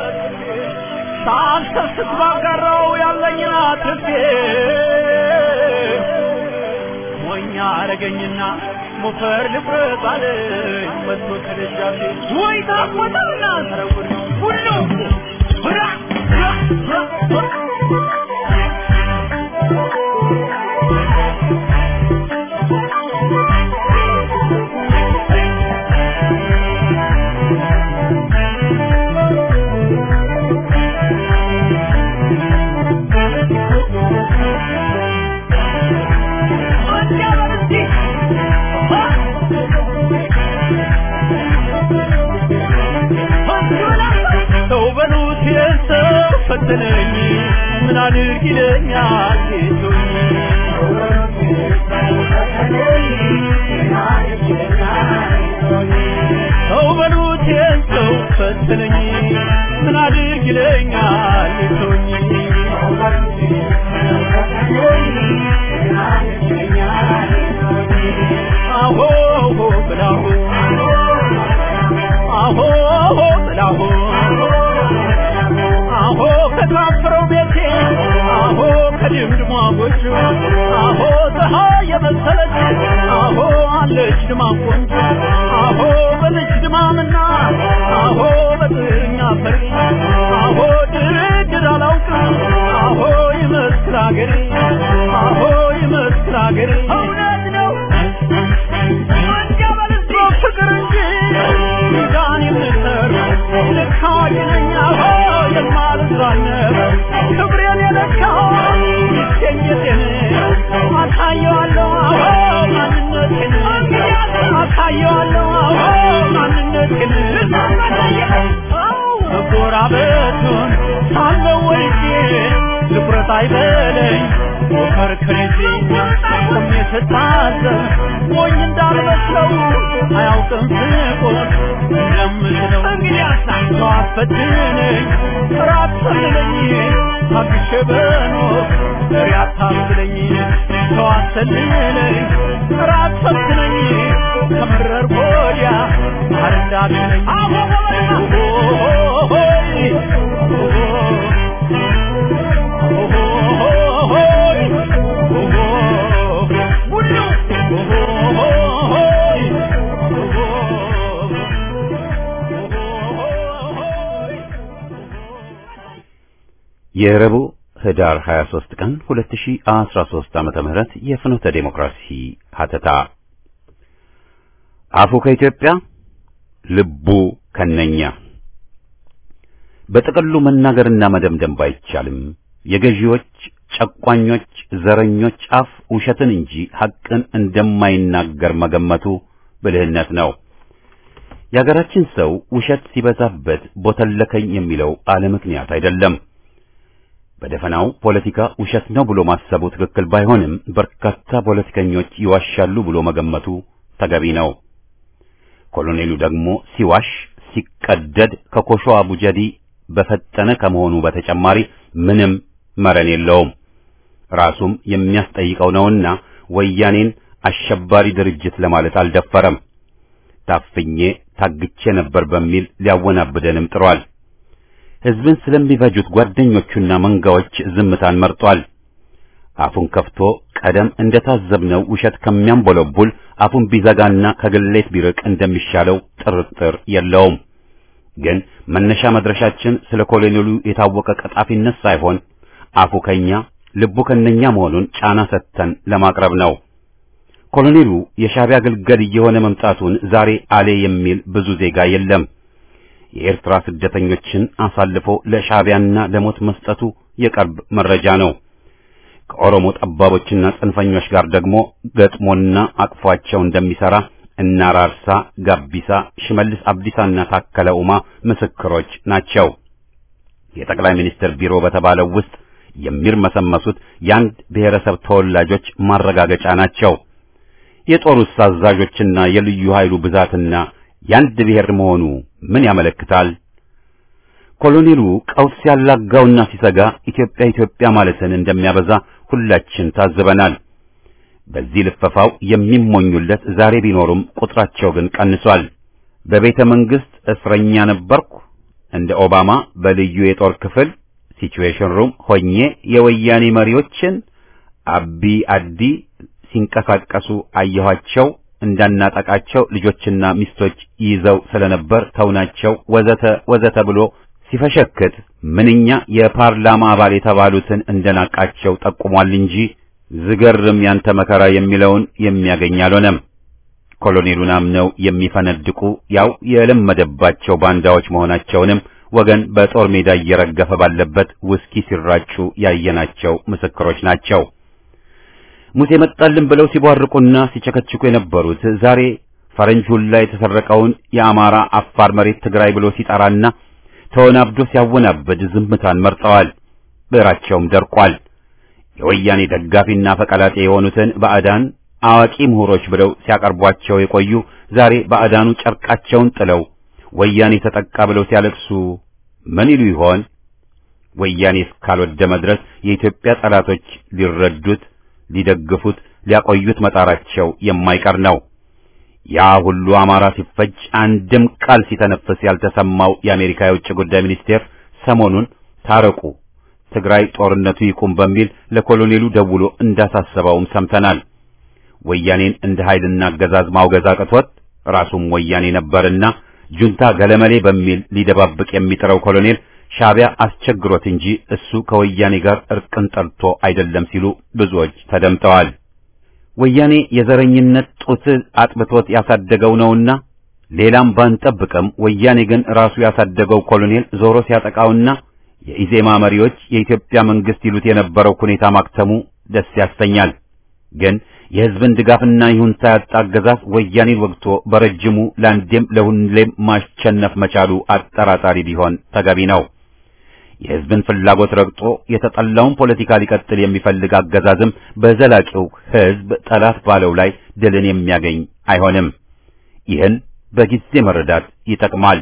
ሳልሰስት ባጋራው ያለኝን አትርፌ ሞኛ አረገኝና ሞፈር ልፍረጥ አለኝ መጥቶ ከደጃፌ ወይ ታቆጣና ተረጉድ ሁሉ ብራ ሰው በሉት የሰው ፈተነኝ ምን አድርግ ይለኛል ጌቶኝ ሰው በሉት የሰው ፈተነኝ ምን አድርግ ይለኛል ጌቶኝ አሆ ብላሁ አሆ ብላሁ አሆ ከታፈረው ቤቴ አሆ ከድምድሟ ጎጆ አሆ ፀሐይ የመሰለች አሆ አለች ድማም ቆንጆ አሆ በልጅ ድማምና አሆ በጥኛ ፈሪ አሆ ድርድር አላውቅም አሆ ይመስክር አገሬ አሆ ይመስክር አገሬ እውነት ነው ፍቅር እንጂ ሚዛን የምሰር ልክ አዋቂ ነኝ አሆ የማልዝራነብ ክብሬን የለካው ይገኘቴን አሳየዋለሁ አሆ ማንነቴን አሳየዋለሁ አሆ ማንነቴን ድፍረት አይበለኝ ከርከሬዜ ቆሜ ስታዘብ ሞኝ እንዳልመስለው አያውቅም ስቆት እንደምችለው ሰው አስፈትነኝ ራት ሰልለኝ ታግሼ በኖር ፍሬ አታስለኝ ሰው አሰልለኝ ራት ፈትነኝ ከመረር ወዲያ ማር እንዳትለኝ የረቡዕ ህዳር 23 ቀን 2013 ዓመተ ምህረት የፍኖተ ዴሞክራሲ ሀተታ አፉ ከኢትዮጵያ ልቡ ከነኛ በጥቅሉ መናገርና መደምደም ባይቻልም የገዢዎች ጨቋኞች፣ ዘረኞች አፍ ውሸትን እንጂ ሐቅን እንደማይናገር መገመቱ ብልህነት ነው። የአገራችን ሰው ውሸት ሲበዛበት ቦተለከኝ የሚለው አለ ምክንያት አይደለም። በደፈናው ፖለቲካ ውሸት ነው ብሎ ማሰቡ ትክክል ባይሆንም በርካታ ፖለቲከኞች ይዋሻሉ ብሎ መገመቱ ተገቢ ነው። ኮሎኔሉ ደግሞ ሲዋሽ ሲቀደድ ከኮሾ አቡጀዲ በፈጠነ ከመሆኑ በተጨማሪ ምንም መረን የለውም። ራሱም የሚያስጠይቀው ነውና ወያኔን አሸባሪ ድርጅት ለማለት አልደፈረም። ታፍኜ ታግቼ ነበር በሚል ሊያወናብደንም ጥሯል። ሕዝብን ስለሚፈጁት ጓደኞቹና መንጋዎች ዝምታን መርጧል። አፉን ከፍቶ ቀደም እንደታዘብነው ውሸት ከሚያንቦለቡል አፉን ቢዘጋና ከግሌት ቢርቅ እንደሚሻለው ጥርጥር የለውም። ግን መነሻ መድረሻችን ስለ ኮሎኔሉ የታወቀ ቀጣፊነት ሳይሆን አፉ ከኛ ልቡ ከነኛ መሆኑን ጫና ሰጥተን ለማቅረብ ነው። ኮሎኔሉ የሻዕቢያ ግልገል እየሆነ መምጣቱን ዛሬ አሌ የሚል ብዙ ዜጋ የለም። የኤርትራ ስደተኞችን አሳልፎ ለሻዕቢያና ለሞት መስጠቱ የቅርብ መረጃ ነው። ከኦሮሞ ጠባቦችና ጽንፈኞች ጋር ደግሞ ገጥሞና አቅፏቸው እንደሚሰራ እነ አራርሳ፣ ጋቢሳ፣ ሽመልስ አብዲሳና ታከለ ኡማ ምስክሮች ናቸው። የጠቅላይ ሚኒስትር ቢሮ በተባለው ውስጥ የሚርመሰመሱት የአንድ ብሔረሰብ ተወላጆች ማረጋገጫ ናቸው። የጦሩስ አዛዦችና የልዩ ኃይሉ ብዛትና የአንድ ብሔር መሆኑ ምን ያመለክታል? ኮሎኔሉ ቀውስ ያላጋውና ሲሰጋ ኢትዮጵያ ኢትዮጵያ ማለትን እንደሚያበዛ ሁላችን ታዝበናል። በዚህ ልፈፋው የሚሞኙለት ዛሬ ቢኖሩም ቁጥራቸው ግን ቀንሷል። በቤተ መንግሥት እስረኛ ነበርኩ እንደ ኦባማ በልዩ የጦር ክፍል ሲቹዌሽን ሩም ሆኜ የወያኔ መሪዎችን አቢ አዲ ሲንቀሳቀሱ አየኋቸው። እንዳናጠቃቸው ልጆችና ሚስቶች ይዘው ስለነበር ተውናቸው፣ ወዘተ ወዘተ ብሎ ሲፈሸክት ምንኛ የፓርላማ አባል የተባሉትን እንደናቃቸው ጠቁሟል እንጂ ዝገርም ያንተ መከራ የሚለውን የሚያገኝ አልሆነም። ኮሎኔሉን አምነው የሚፈነድቁ ያው የለመደባቸው ባንዳዎች መሆናቸውንም ወገን በጦር ሜዳ እየረገፈ ባለበት ውስኪ ሲራጩ ያየናቸው ምስክሮች ናቸው። ሙሴ መጣልን ብለው ሲቧርቁና ሲቸከችኩ የነበሩት ዛሬ ፈረንጅ ሁላ የተሰረቀውን የአማራ አፋር መሬት ትግራይ ብሎ ሲጠራና ተወናብዶ ሲያወናብድ ዝምታን መርጠዋል። ብዕራቸውም ደርቋል። የወያኔ ደጋፊና ፈቀላጤ የሆኑትን ባዕዳን አዋቂ ምሁሮች ብለው ሲያቀርቧቸው የቆዩ ዛሬ ባዕዳኑ ጨርቃቸውን ጥለው ወያኔ ተጠቃ ብለው ሲያለቅሱ ምን ይሉ ይሆን? ወያኔ እስካልወደመ ድረስ የኢትዮጵያ ጠላቶች ሊረዱት፣ ሊደግፉት፣ ሊያቆዩት መጣራቸው የማይቀር ነው። ያ ሁሉ አማራ ሲፈጅ አንድም ቃል ሲተነፍስ ያልተሰማው የአሜሪካ የውጭ ጉዳይ ሚኒስቴር ሰሞኑን ታረቁ፣ ትግራይ ጦርነቱ ይቁም በሚል ለኮሎኔሉ ደውሎ እንዳሳሰበውም ሰምተናል። ወያኔን እንደ ኃይልና አገዛዝ ማውገዝ አቅቶት ራሱም ወያኔ ነበርና ጁንታ ገለመሌ በሚል ሊደባብቅ የሚጥረው ኮሎኔል ሻዕቢያ አስቸግሮት እንጂ እሱ ከወያኔ ጋር እርቅን ጠልቶ አይደለም ሲሉ ብዙዎች ተደምጠዋል። ወያኔ የዘረኝነት ጡት አጥብቶት ያሳደገው ነውና ሌላም ባንጠብቅም ወያኔ ግን ራሱ ያሳደገው ኮሎኔል ዞሮ ሲያጠቃውና የኢዜማ መሪዎች የኢትዮጵያ መንግስት ይሉት የነበረው ሁኔታ ማክተሙ ደስ ያሰኛል። ግን የሕዝብን ድጋፍና ይሁንታ ያጣ አገዛዝ ወያኔን ወግቶ በረጅሙ ለአንዴም ለሁሌም ማሸነፍ መቻሉ አጠራጣሪ ቢሆን ተገቢ ነው። የሕዝብን ፍላጎት ረግጦ የተጠላውን ፖለቲካ ሊቀጥል የሚፈልግ አገዛዝም በዘላቂው ሕዝብ ጠላት ባለው ላይ ድልን የሚያገኝ አይሆንም። ይህን በጊዜ መረዳት ይጠቅማል።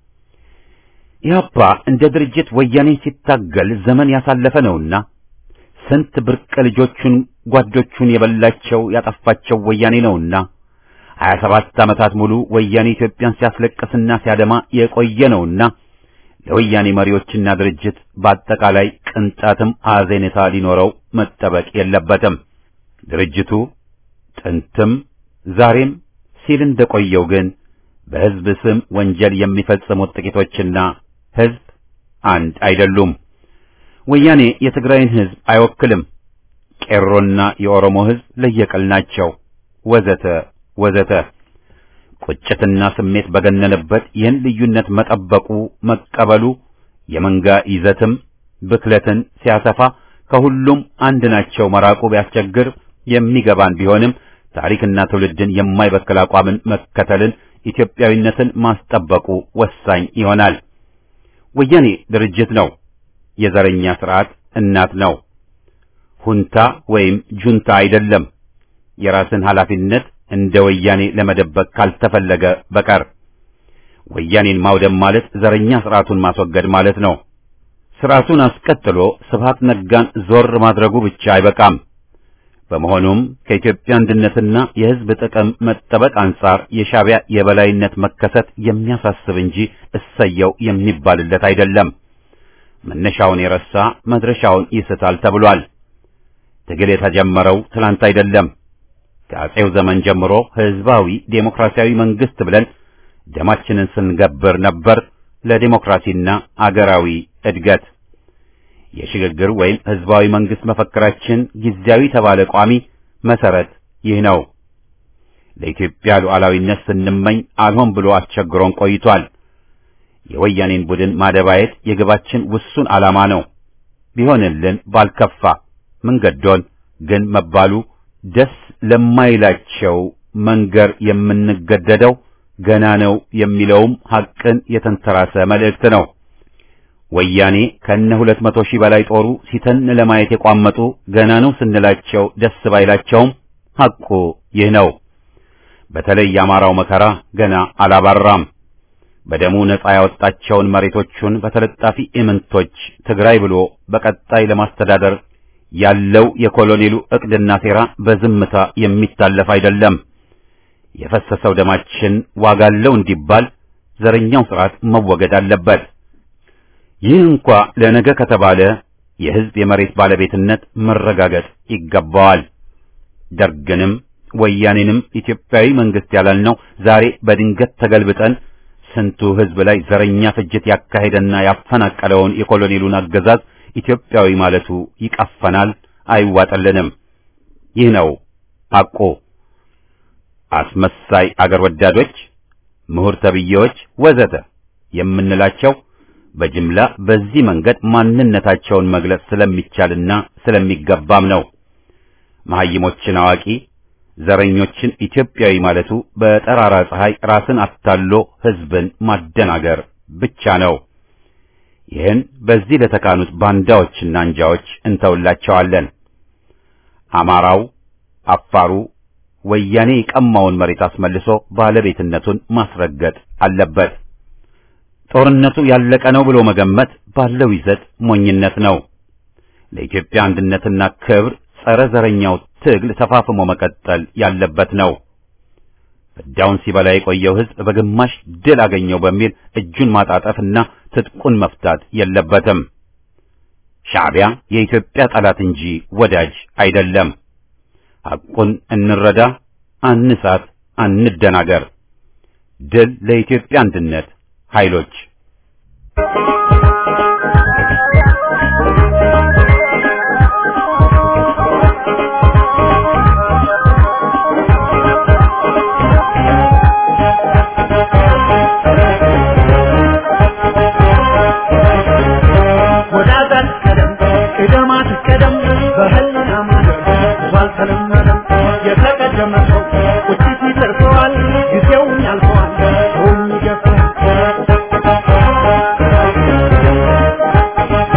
ኢህአፓ እንደ ድርጅት ወያኔ ሲታገል ዘመን ያሳለፈ ነውና ስንት ብርቅ ልጆቹን ጓዶቹን የበላቸው ያጠፋቸው ወያኔ ነውና ሀያ ሰባት ዓመታት ሙሉ ወያኔ ኢትዮጵያን ሲያስለቅስና ሲያደማ የቆየ ነውና ለወያኔ መሪዎችና ድርጅት በአጠቃላይ ቅንጣትም አዘኔታ ሊኖረው መጠበቅ የለበትም። ድርጅቱ ጥንትም ዛሬም ሲል እንደቆየው ግን በሕዝብ ስም ወንጀል የሚፈጽሙት ጥቂቶችና ሕዝብ አንድ አይደሉም። ወያኔ የትግራይን ሕዝብ አይወክልም። ቄሮና የኦሮሞ ሕዝብ ለየቅል ናቸው። ወዘተ ወዘተ። ቁጭትና ስሜት በገነነበት ይህን ልዩነት መጠበቁ መቀበሉ የመንጋ ይዘትም ብክለትን ሲያሰፋ ከሁሉም አንድ ናቸው መራቁ ቢያስቸግር የሚገባን ቢሆንም ታሪክና ትውልድን የማይበክል አቋምን መከተልን ኢትዮጵያዊነትን ማስጠበቁ ወሳኝ ይሆናል። ወያኔ ድርጅት ነው። የዘረኛ ስርዓት እናት ነው። ሁንታ ወይም ጁንታ አይደለም። የራስን ኃላፊነት እንደ ወያኔ ለመደበቅ ካልተፈለገ በቀር ወያኔን ማውደም ማለት ዘረኛ ስርዓቱን ማስወገድ ማለት ነው። ስርዓቱን አስቀጥሎ ስብሃት ነጋን ዞር ማድረጉ ብቻ አይበቃም። በመሆኑም ከኢትዮጵያ አንድነትና የሕዝብ ጥቅም መጠበቅ አንጻር የሻዕቢያ የበላይነት መከሰት የሚያሳስብ እንጂ እሰየው የሚባልለት አይደለም። መነሻውን የረሳ መድረሻውን ይስታል ተብሏል። ትግል የተጀመረው ትላንት አይደለም። ከአጼው ዘመን ጀምሮ ሕዝባዊ ዴሞክራሲያዊ መንግስት ብለን ደማችንን ስንገብር ነበር ለዴሞክራሲና አገራዊ እድገት። የሽግግር ወይም ሕዝባዊ መንግስት መፈክራችን ጊዜያዊ ተባለ ቋሚ መሰረት ይህ ነው። ለኢትዮጵያ ሉዓላዊነት ስንመኝ አልሆን ብሎ አስቸግሮን ቆይቷል። የወያኔን ቡድን ማደባየት የግባችን ውሱን ዓላማ ነው። ቢሆንልን ባልከፋ መንገዶን ግን መባሉ ደስ ለማይላቸው መንገር የምንገደደው ገና ነው የሚለውም ሐቅን የተንተራሰ መልእክት ነው። ወያኔ ከነ ሁለት መቶ ሺህ በላይ ጦሩ ሲተን ለማየት የቋመጡ ገና ነው ስንላቸው ደስ ባይላቸውም ሐቁ ይህ ነው። በተለይ የአማራው መከራ ገና አላባራም። በደሙ ነጻ ያወጣቸውን መሬቶቹን በተለጣፊ ኢምንቶች ትግራይ ብሎ በቀጣይ ለማስተዳደር ያለው የኮሎኔሉ ዕቅድና ሴራ በዝምታ የሚታለፍ አይደለም። የፈሰሰው ደማችን ዋጋለው እንዲባል ዘረኛው ስርዓት መወገድ አለበት። ይህ እንኳ ለነገ ከተባለ የሕዝብ የመሬት ባለቤትነት መረጋገጥ ይገባዋል። ደርግንም ወያኔንም ኢትዮጵያዊ መንግስት ያላልነው ዛሬ በድንገት ተገልብጠን ስንቱ ሕዝብ ላይ ዘረኛ ፍጅት ያካሄደና ያፈናቀለውን የኮሎኔሉን አገዛዝ ኢትዮጵያዊ ማለቱ ይቀፈናል፣ አይዋጠልንም። ይህ ነው ሐቁ። አስመሳይ አገር ወዳዶች፣ ምሁር ተብዬዎች ወዘተ የምንላቸው በጅምላ በዚህ መንገድ ማንነታቸውን መግለጽ ስለሚቻልና ስለሚገባም ነው። መሐይሞችን አዋቂ፣ ዘረኞችን ኢትዮጵያዊ ማለቱ በጠራራ ፀሐይ ራስን አታሎ ሕዝብን ማደናገር ብቻ ነው። ይህን በዚህ ለተካኑት ባንዳዎችና አንጃዎች እንተውላቸዋለን። አማራው፣ አፋሩ ወያኔ የቀማውን መሬት አስመልሶ ባለቤትነቱን ማስረገጥ አለበት። ጦርነቱ ያለቀ ነው ብሎ መገመት ባለው ይዘት ሞኝነት ነው። ለኢትዮጵያ አንድነትና ክብር ጸረ ዘረኛው ትግል ተፋፍሞ መቀጠል ያለበት ነው። ፍዳውን ሲበላ የቆየው ሕዝብ በግማሽ ድል አገኘው በሚል እጁን ማጣጠፍና ትጥቁን መፍታት የለበትም። ሻዕቢያ የኢትዮጵያ ጠላት እንጂ ወዳጅ አይደለም። ሐቁን እንረዳ፣ አንሳት፣ አንደናገር። ድል ለኢትዮጵያ አንድነት ኃይሎች ወዳጃት ቀደም ቅደማት ቀደም በህልና መንገድ ባልተለመደም የተቀደመ ሰው ቁጭት ይደርሰዋል ጊዜውን ያልፈዋል ሰውም ይገፋል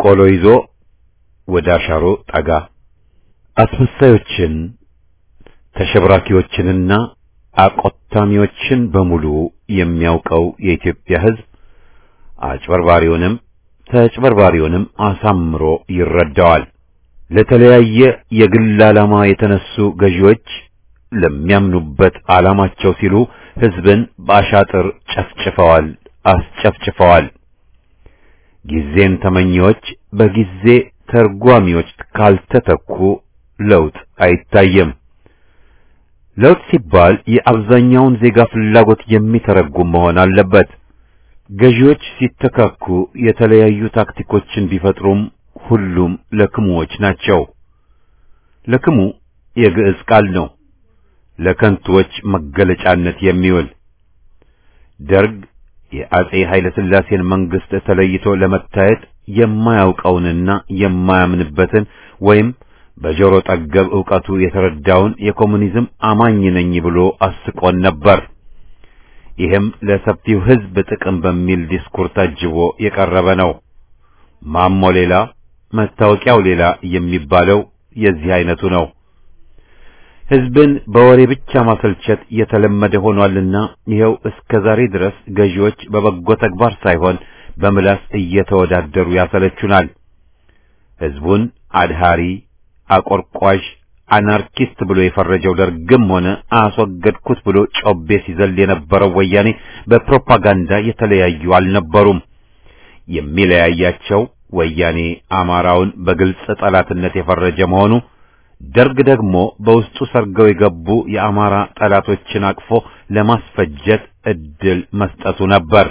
ቆሎ ይዞ ወደ አሻሮ ጠጋ። አስመሳዮችን ተሸብራኪዎችንና አቆታሚዎችን በሙሉ የሚያውቀው የኢትዮጵያ ሕዝብ አጭበርባሪውንም ተጭበርባሪውንም አሳምሮ ይረዳዋል። ለተለያየ የግል ዓላማ የተነሱ ገዢዎች ለሚያምኑበት ዓላማቸው ሲሉ ሕዝብን በአሻጥር ጨፍጭፈዋል፣ አስጨፍጭፈዋል። ጊዜን ተመኚዎች በጊዜ ተርጓሚዎች ካልተተኩ ለውጥ አይታየም። ለውጥ ሲባል የአብዛኛውን ዜጋ ፍላጎት የሚተረጉም መሆን አለበት። ገዢዎች ሲተካኩ የተለያዩ ታክቲኮችን ቢፈጥሩም ሁሉም ለክሙዎች ናቸው። ለክሙ የግዕዝ ቃል ነው፣ ለከንቱዎች መገለጫነት የሚውል ደርግ የአጼ ኃይለ ሥላሴን መንግስት ተለይቶ ለመታየት የማያውቀውንና የማያምንበትን ወይም በጆሮ ጠገብ ዕውቀቱ የተረዳውን የኮሙኒዝም አማኝ ነኝ ብሎ አስቆን ነበር። ይህም ለሰፊው ሕዝብ ጥቅም በሚል ዲስኩር ታጅቦ የቀረበ ነው። ማሞ ሌላ መታወቂያው ሌላ የሚባለው የዚህ አይነቱ ነው። ሕዝብን በወሬ ብቻ ማሰልቸት የተለመደ ሆኗልና ይኸው እስከ ዛሬ ድረስ ገዢዎች በበጎ ተግባር ሳይሆን በምላስ እየተወዳደሩ ያሰለቹናል። ሕዝቡን አድሃሪ፣ አቆርቋዥ፣ አናርኪስት ብሎ የፈረጀው ደርግም ሆነ አስወገድኩት ብሎ ጮቤ ሲዘል የነበረው ወያኔ በፕሮፓጋንዳ የተለያዩ አልነበሩም። የሚለያያቸው ወያኔ አማራውን በግልጽ ጠላትነት የፈረጀ መሆኑ ደርግ ደግሞ በውስጡ ሰርገው የገቡ የአማራ ጠላቶችን አቅፎ ለማስፈጀት እድል መስጠቱ ነበር።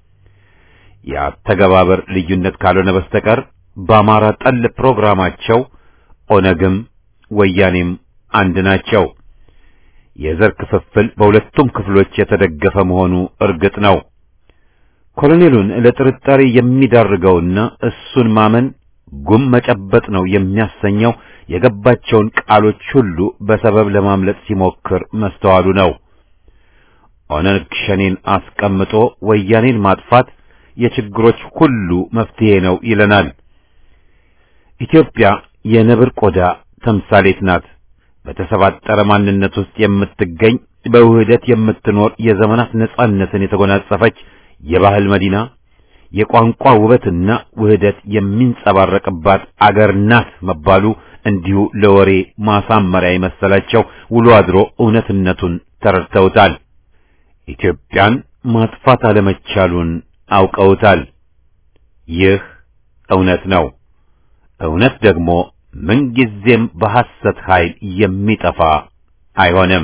የአተገባበር ልዩነት ካልሆነ በስተቀር በአማራ ጠል ፕሮግራማቸው ኦነግም ወያኔም አንድ ናቸው። የዘር ክፍፍል በሁለቱም ክፍሎች የተደገፈ መሆኑ እርግጥ ነው። ኮሎኔሉን ለጥርጣሬ የሚዳርገውና እሱን ማመን ጉም መጨበጥ ነው የሚያሰኘው የገባቸውን ቃሎች ሁሉ በሰበብ ለማምለጥ ሲሞክር መስተዋሉ ነው። ኦነግ ሸኔን አስቀምጦ ወያኔን ማጥፋት የችግሮች ሁሉ መፍትሄ ነው ይለናል። ኢትዮጵያ የነብር ቆዳ ተምሳሌት ናት። በተሰባጠረ ማንነት ውስጥ የምትገኝ በውህደት የምትኖር የዘመናት ነጻነትን የተጎናጸፈች የባህል መዲና የቋንቋ ውበትና ውህደት የሚንጸባረቅባት አገር ናት መባሉ እንዲሁ ለወሬ ማሳመሪያ የመሰላቸው ውሎ አድሮ እውነትነቱን ተረድተውታል። ኢትዮጵያን ማጥፋት አለመቻሉን አውቀውታል። ይህ እውነት ነው። እውነት ደግሞ ምንጊዜም በሐሰት ኃይል የሚጠፋ አይሆንም።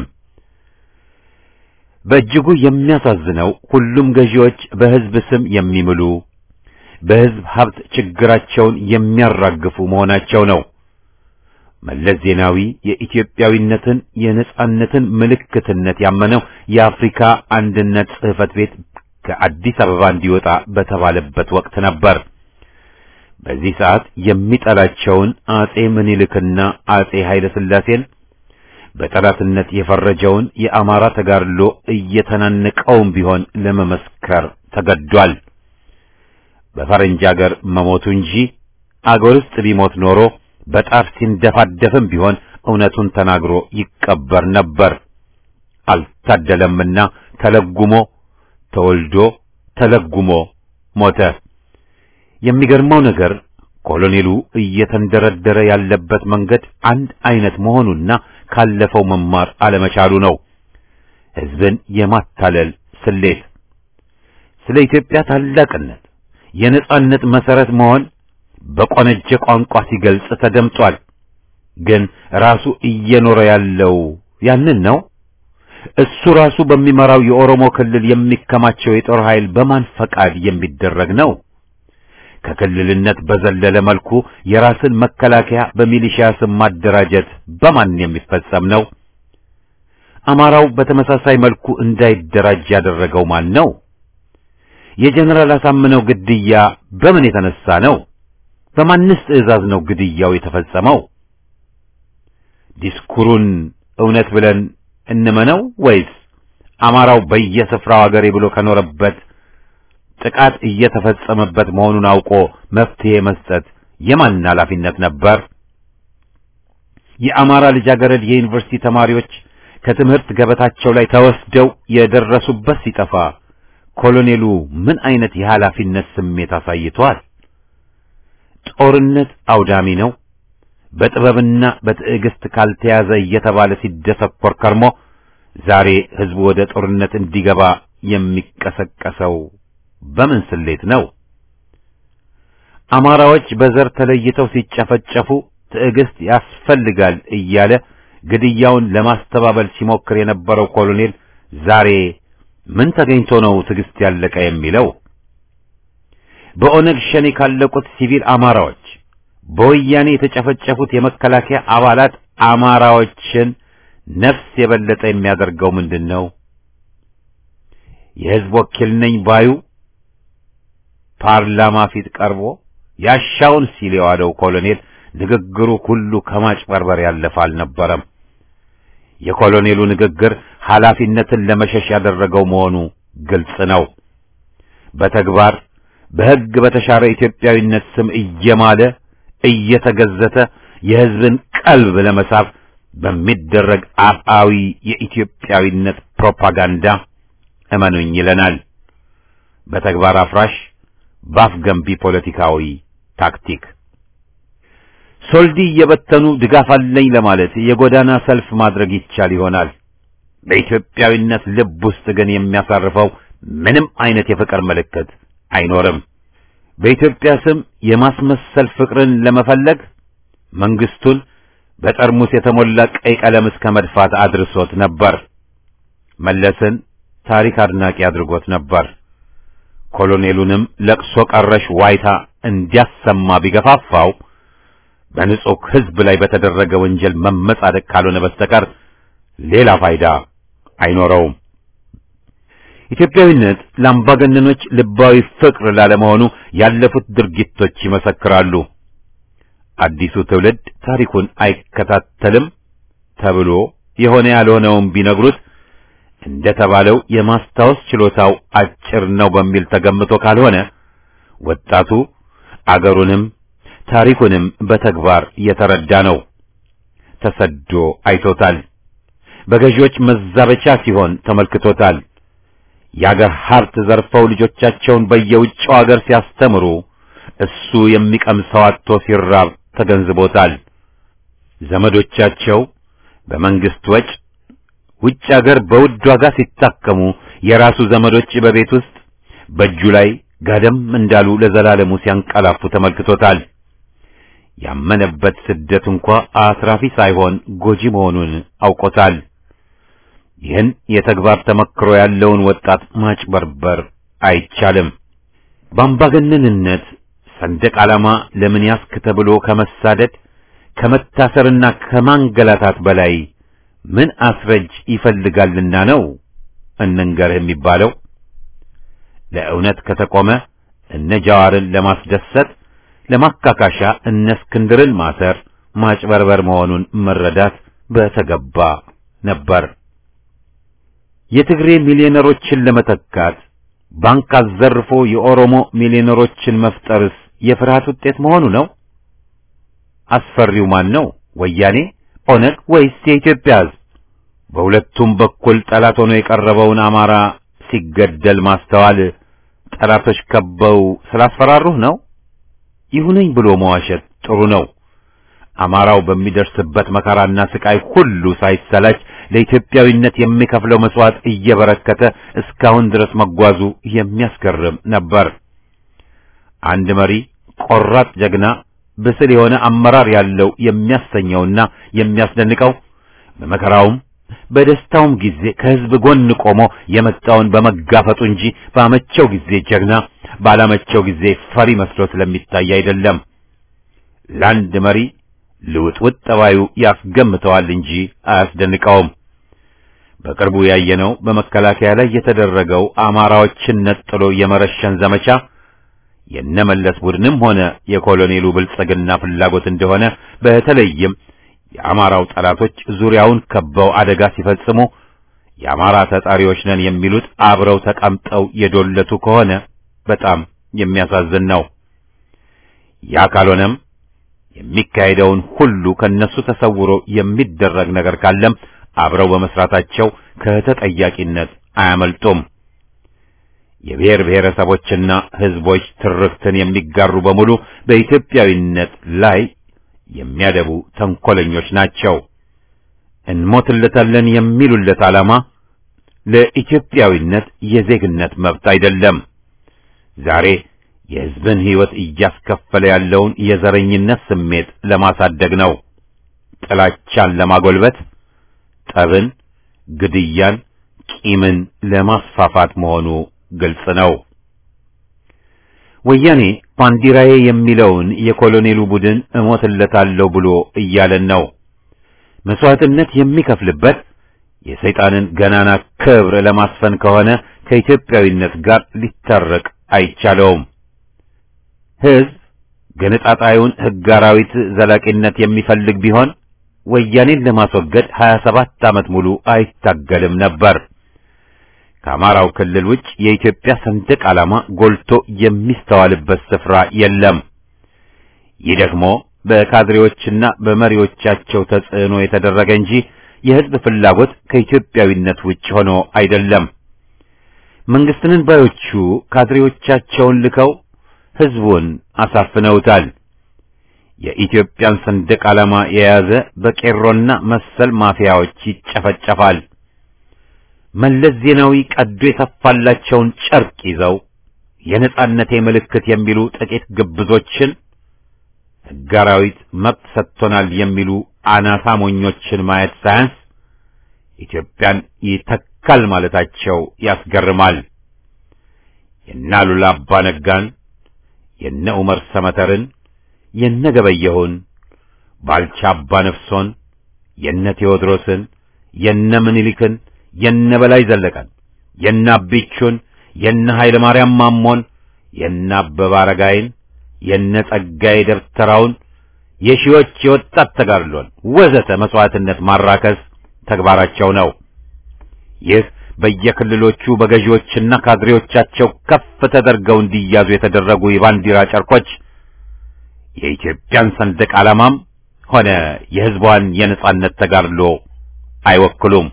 በእጅጉ የሚያሳዝነው ሁሉም ገዢዎች በሕዝብ ስም የሚምሉ በሕዝብ ሀብት ችግራቸውን የሚያራግፉ መሆናቸው ነው። መለስ ዜናዊ የኢትዮጵያዊነትን የነጻነትን ምልክትነት ያመነው የአፍሪካ አንድነት ጽሕፈት ቤት ከአዲስ አበባ እንዲወጣ በተባለበት ወቅት ነበር። በዚህ ሰዓት የሚጠላቸውን አጼ ምኒልክና አጼ ኃይለ ሥላሴን በጠላትነት የፈረጀውን የአማራ ተጋድሎ እየተናነቀውም ቢሆን ለመመስከር ተገዷል። በፈረንጅ አገር መሞቱ እንጂ አገር ውስጥ ቢሞት ኖሮ በጣር ሲንደፋደፍም ቢሆን እውነቱን ተናግሮ ይቀበር ነበር። አልታደለምና ተለጉሞ ተወልዶ ተለጉሞ ሞተ። የሚገርመው ነገር ኮሎኔሉ እየተንደረደረ ያለበት መንገድ አንድ አይነት መሆኑና ካለፈው መማር አለመቻሉ ነው። ሕዝብን የማታለል ስሌት ስለ ኢትዮጵያ ታላቅነት የነጻነት መሰረት መሆን በቆነጀ ቋንቋ ሲገልጽ ተደምጧል። ግን ራሱ እየኖረ ያለው ያንን ነው። እሱ ራሱ በሚመራው የኦሮሞ ክልል የሚከማቸው የጦር ኃይል በማን ፈቃድ የሚደረግ ነው? ከክልልነት በዘለለ መልኩ የራስን መከላከያ በሚሊሺያ ስም ማደራጀት በማን የሚፈጸም ነው? አማራው በተመሳሳይ መልኩ እንዳይደራጅ ያደረገው ማን ነው? የጀነራል አሳምነው ግድያ በምን የተነሳ ነው? በማንስ ትዕዛዝ ነው ግድያው የተፈጸመው? ዲስኩሩን እውነት ብለን እንመነው ወይስ አማራው በየስፍራው አገሬ ብሎ ከኖረበት ጥቃት እየተፈጸመበት መሆኑን አውቆ መፍትሄ መስጠት የማን ኃላፊነት ነበር? የአማራ ልጃገረድ የዩኒቨርሲቲ ተማሪዎች ከትምህርት ገበታቸው ላይ ተወስደው የደረሱበት ሲጠፋ ኮሎኔሉ ምን አይነት የኃላፊነት ስሜት አሳይቷል? ጦርነት አውዳሚ ነው፣ በጥበብና በትዕግስት ካልተያዘ እየተባለ ሲደሰኮር ከርሞ ዛሬ ህዝቡ ወደ ጦርነት እንዲገባ የሚቀሰቀሰው በምን ስሌት ነው? አማራዎች በዘር ተለይተው ሲጨፈጨፉ ትዕግስት ያስፈልጋል እያለ ግድያውን ለማስተባበል ሲሞክር የነበረው ኮሎኔል ዛሬ ምን ተገኝቶ ነው ትዕግስት ያለቀ የሚለው? በኦነግ ሸኔ ካለቁት ሲቪል አማራዎች በወያኔ የተጨፈጨፉት የመከላከያ አባላት አማራዎችን ነፍስ የበለጠ የሚያደርገው ምንድን ነው? የህዝብ ወኪል ነኝ ባዩ ፓርላማ ፊት ቀርቦ ያሻውን ሲል የዋለው ኮሎኔል ንግግሩ ሁሉ ከማጭበርበር ያለፈ አልነበረም። የኮሎኔሉ ንግግር ኃላፊነትን ለመሸሽ ያደረገው መሆኑ ግልጽ ነው። በተግባር በሕግ በተሻረ ኢትዮጵያዊነት ስም እየማለ እየተገዘተ የሕዝብን ቀልብ ለመሳብ በሚደረግ አፍአዊ የኢትዮጵያዊነት ፕሮፓጋንዳ እመኑኝ ይለናል። በተግባር አፍራሽ ባፍ ገንቢ ፖለቲካዊ ታክቲክ ሶልዲ እየበተኑ ድጋፍ አለኝ ለማለት የጎዳና ሰልፍ ማድረግ ይቻል ይሆናል። በኢትዮጵያዊነት ልብ ውስጥ ግን የሚያሳርፈው ምንም አይነት የፍቅር ምልክት አይኖርም። በኢትዮጵያ ስም የማስመሰል ፍቅርን ለመፈለግ መንግስቱን በጠርሙስ የተሞላ ቀይ ቀለም እስከ መድፋት አድርሶት ነበር። መለስን ታሪክ አድናቂ አድርጎት ነበር። ኮሎኔሉንም ለቅሶ ቀረሽ ዋይታ እንዲያሰማ ቢገፋፋው በንጹህ ሕዝብ ላይ በተደረገ ወንጀል መመጻደቅ ካልሆነ በስተቀር ሌላ ፋይዳ አይኖረውም። ኢትዮጵያዊነት ለአምባገነኖች ልባዊ ፍቅር ላለመሆኑ ያለፉት ድርጊቶች ይመሰክራሉ። አዲሱ ትውልድ ታሪኩን አይከታተልም ተብሎ የሆነ ያልሆነውን ቢነግሩት እንደተባለው የማስታወስ ችሎታው አጭር ነው በሚል ተገምቶ ካልሆነ ወጣቱ አገሩንም ታሪኩንም በተግባር የተረዳ ነው። ተሰዶ አይቶታል። በገዢዎች መዛበቻ ሲሆን ተመልክቶታል። የአገር ሀብት ዘርፈው ልጆቻቸውን በየውጭው አገር ሲያስተምሩ እሱ የሚቀምሰው አጥቶ ሲራብ ተገንዝቦታል። ዘመዶቻቸው በመንግስት ወጭ ውጭ አገር በውድ ዋጋ ሲታከሙ የራሱ ዘመዶች በቤት ውስጥ በእጁ ላይ ጋደም እንዳሉ ለዘላለሙ ሲያንቀላፉ ተመልክቶታል። ያመነበት ስደት እንኳ አትራፊ ሳይሆን ጎጂ መሆኑን አውቆታል። ይህን የተግባር ተመክሮ ያለውን ወጣት ማጭበርበር አይቻልም። በአምባገነንነት ሰንደቅ ዓላማ ለምን ያስክ ተብሎ ከመሳደድ ከመታሰርና ከማንገላታት በላይ ምን አስረጅ ይፈልጋልና ነው እንንገርህ የሚባለው? ለእውነት ከተቆመ እነ ጃዋርን ለማስደሰት ለማካካሻ እነ እስክንድርን ማሰር ማጭበርበር መሆኑን መረዳት በተገባ ነበር። የትግሬ ሚሊዮነሮችን ለመተካት ባንክ አዘርፎ የኦሮሞ ሚሊዮነሮችን መፍጠርስ የፍርሃት ውጤት መሆኑ ነው? አስፈሪው ማን ነው? ወያኔ፣ ኦነግ ወይስ የኢትዮጵያ ሕዝብ? በሁለቱም በኩል ጠላት ሆኖ የቀረበውን አማራ ሲገደል ማስተዋል ጠላቶች ከበው ስላስፈራሩህ ነው? ይሁነኝ ብሎ መዋሸት ጥሩ ነው። አማራው በሚደርስበት መከራና ስቃይ ሁሉ ሳይሰላች ለኢትዮጵያዊነት የሚከፍለው መስዋዕት እየበረከተ እስካሁን ድረስ መጓዙ የሚያስገርም ነበር። አንድ መሪ ቆራጥ ጀግና፣ ብስል የሆነ አመራር ያለው የሚያሰኘውና የሚያስደንቀው በመከራውም በደስታውም ጊዜ ከሕዝብ ጎን ቆሞ የመጣውን በመጋፈጡ እንጂ ባመቸው ጊዜ ጀግና፣ ባላመቸው ጊዜ ፈሪ መስሎ ስለሚታይ አይደለም። ለአንድ መሪ ልውጥውጥ ጠባዩ ያስገምተዋል እንጂ አያስደንቀውም። በቅርቡ ያየነው በመከላከያ ላይ የተደረገው አማራዎችን ነጥሎ የመረሸን ዘመቻ የነመለስ ቡድንም ሆነ የኮሎኔሉ ብልጽግና ፍላጎት እንደሆነ በተለይም የአማራው ጠላቶች ዙሪያውን ከበው አደጋ ሲፈጽሙ የአማራ ተጣሪዎች ነን የሚሉት አብረው ተቀምጠው የዶለቱ ከሆነ በጣም የሚያሳዝን ነው። ያ ካልሆነም የሚካሄደውን ሁሉ ከነሱ ተሰውሮ የሚደረግ ነገር ካለም አብረው በመስራታቸው ከተጠያቂነት አያመልጡም። የብሔር ብሔረሰቦችና ሕዝቦች ትርክትን የሚጋሩ በሙሉ በኢትዮጵያዊነት ላይ የሚያደቡ ተንኮለኞች ናቸው። እንሞትለታለን የሚሉለት ዓላማ ለኢትዮጵያዊነት የዜግነት መብት አይደለም። ዛሬ የሕዝብን ሕይወት እያስከፈለ ያለውን የዘረኝነት ስሜት ለማሳደግ ነው። ጥላቻን ለማጎልበት፣ ጠብን፣ ግድያን፣ ቂምን ለማስፋፋት መሆኑ ግልጽ ነው። ወያኔ ባንዲራዬ የሚለውን የኮሎኔሉ ቡድን እሞትለታለሁ ብሎ እያለን ነው። መስዋዕትነት የሚከፍልበት የሰይጣንን ገናና ክብር ለማስፈን ከሆነ ከኢትዮጵያዊነት ጋር ሊታረቅ አይቻለውም። ሕዝብ ገነጣጣዩን ሕግ አራዊት ዘላቂነት የሚፈልግ ቢሆን ወያኔን ለማስወገድ 27 ዓመት ሙሉ አይታገልም ነበር። ከአማራው ክልል ውጭ የኢትዮጵያ ሰንደቅ ዓላማ ጎልቶ የሚስተዋልበት ስፍራ የለም። ይህ ደግሞ በካድሬዎችና በመሪዎቻቸው ተጽዕኖ የተደረገ እንጂ የሕዝብ ፍላጎት ከኢትዮጵያዊነት ውጭ ሆኖ አይደለም። መንግስትንን ባዮቹ ካድሬዎቻቸውን ልከው ሕዝቡን አሳፍነውታል። የኢትዮጵያን ሰንደቅ ዓላማ የያዘ በቄሮና መሰል ማፊያዎች ይጨፈጨፋል። መለስ ዜናዊ ቀዶ የተፋላቸውን ጨርቅ ይዘው የነጻነቴ ምልክት የሚሉ ጥቂት ግብዞችን ሕግ አራዊት መብት ሰጥቶናል የሚሉ አናሳ ሞኞችን ማየት ሳያንስ ኢትዮጵያን ይተካል ማለታቸው ያስገርማል። የነ አሉላ አባ ነጋን፣ የነ ዑመር ሰመተርን፣ የነ ገበየሁን፣ ባልቻ አባ ነፍሶን፣ የነ ቴዎድሮስን፣ የነ ምኒልክን፣ የነ በላይ ዘለቀን፣ የነ አቢቹን፣ የነ ኃይለ ማርያም ማሞን፣ የነ አበበ አረጋይን፣ የነ ጸጋዬ ደብተራውን የሺዎች የወጣት ተጋድሎን ወዘተ መስዋዕትነት ማራከስ ተግባራቸው ነው። ይህ በየክልሎቹ በገዢዎችና ካድሬዎቻቸው ከፍ ተደርገው እንዲያዙ የተደረጉ የባንዲራ ጨርቆች የኢትዮጵያን ሰንደቅ ዓላማም ሆነ የሕዝቧን የነጻነት ተጋድሎ አይወክሉም።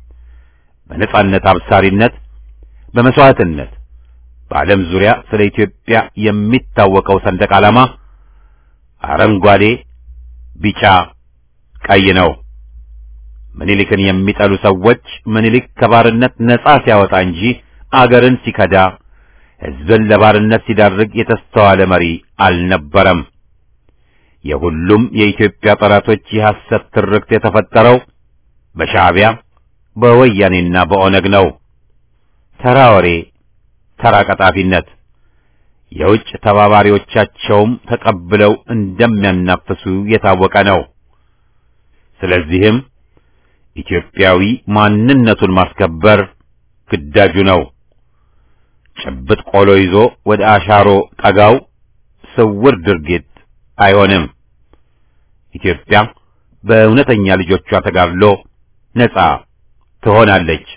በነጻነት አብሳሪነት፣ በመስዋዕትነት በዓለም ዙሪያ ስለ ኢትዮጵያ የሚታወቀው ሰንደቅ ዓላማ አረንጓዴ፣ ቢጫ፣ ቀይ ነው። ምኒልክን የሚጠሉ ሰዎች ምኒልክ ከባርነት ነጻ ሲያወጣ እንጂ አገርን ሲከዳ ሕዝብን ለባርነት ሲዳርግ የተስተዋለ መሪ አልነበረም። የሁሉም የኢትዮጵያ ጠላቶች የሐሰት ትርክት የተፈጠረው በሻዕቢያ በወያኔና በኦነግ ነው። ተራ ወሬ፣ ተራ ቀጣፊነት የውጭ ተባባሪዎቻቸውም ተቀብለው እንደሚያናፍሱ የታወቀ ነው። ስለዚህም ኢትዮጵያዊ ማንነቱን ማስከበር ግዳጁ ነው። ጭብጥ ቆሎ ይዞ ወደ አሻሮ ጠጋው ስውር ድርጊት አይሆንም። ኢትዮጵያ በእውነተኛ ልጆቿ ተጋድሎ ነጻ ትሆናለች።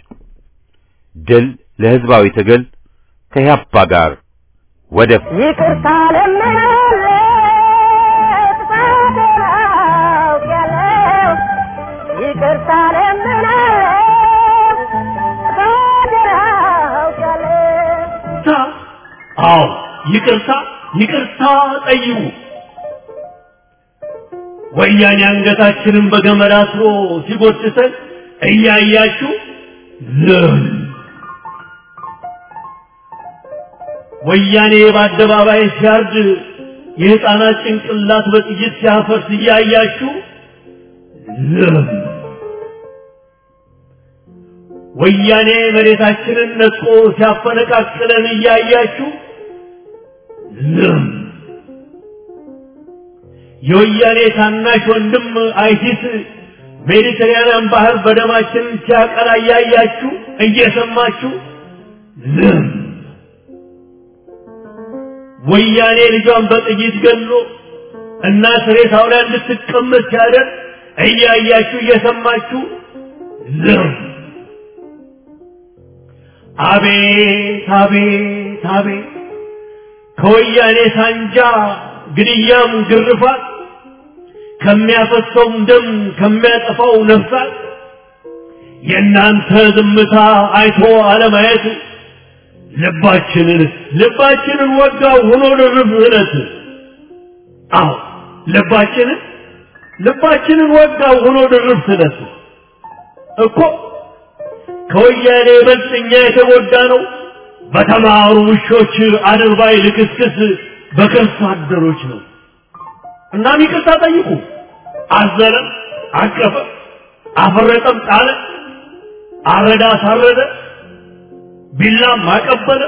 ድል ለሕዝባዊ ትግል ከያፓ ጋር ወደ ይቅርታ ለምናለ ጥፋቴን አውቄያለሁ። ይቅርታ ለምናለ ጥፋቴን አውቄያለሁ። ይቅርታ አዎ ይቅርታ ይቅርታ ጠይቁ ወያኔ አንገታችንን በገመድ አስሮ ሲጎትተን እያያችሁ ዝም ወያኔ በአደባባይ ሲያርድ የሕፃናት ጭንቅላት በጥይት ሲያፈርስ እያያችሁ ዝም ወያኔ መሬታችንን ነጥቆ ሲያፈነቃቅለን እያያችሁ ዝም የወያኔ ታናሽ ወንድም አይሲስ ሜዲተራንያን ባህር በደማችን ሲያቀላ እያያችሁ እየሰማችሁ ዝም ወያኔ ልጇን በጥይት ገሎ እናት ሬሳው ላይ እንድትቀመጥ ሲያደርግ እያያችሁ እየሰማችሁ ዝም አቤት አቤት አቤት ከወያኔ ሳንጃ ግድያም ግርፋት ከሚያፈሰውም ደም ከሚያጠፋው ነፍሳት የእናንተ ዝምታ አይቶ አለማየት ልባችንን ልባችንን ወጋው ሆኖ ድርብ እለት አዎ ልባችንን ልባችንን ወጋው ሆኖ ድርብ እለት እኮ ከወያኔ ይበልጥ እኛ የተጎዳ ነው በተማሩ ውሾች አድርባይ ልክስክስ በከርሳ አደሮች ነው። እናም ይቅርታ ጠይቁ። አዘነ፣ አቀፈ፣ አፈረጠም፣ ጣለ፣ አረዳ፣ አሳረደ፣ ቢላም አቀበለ፣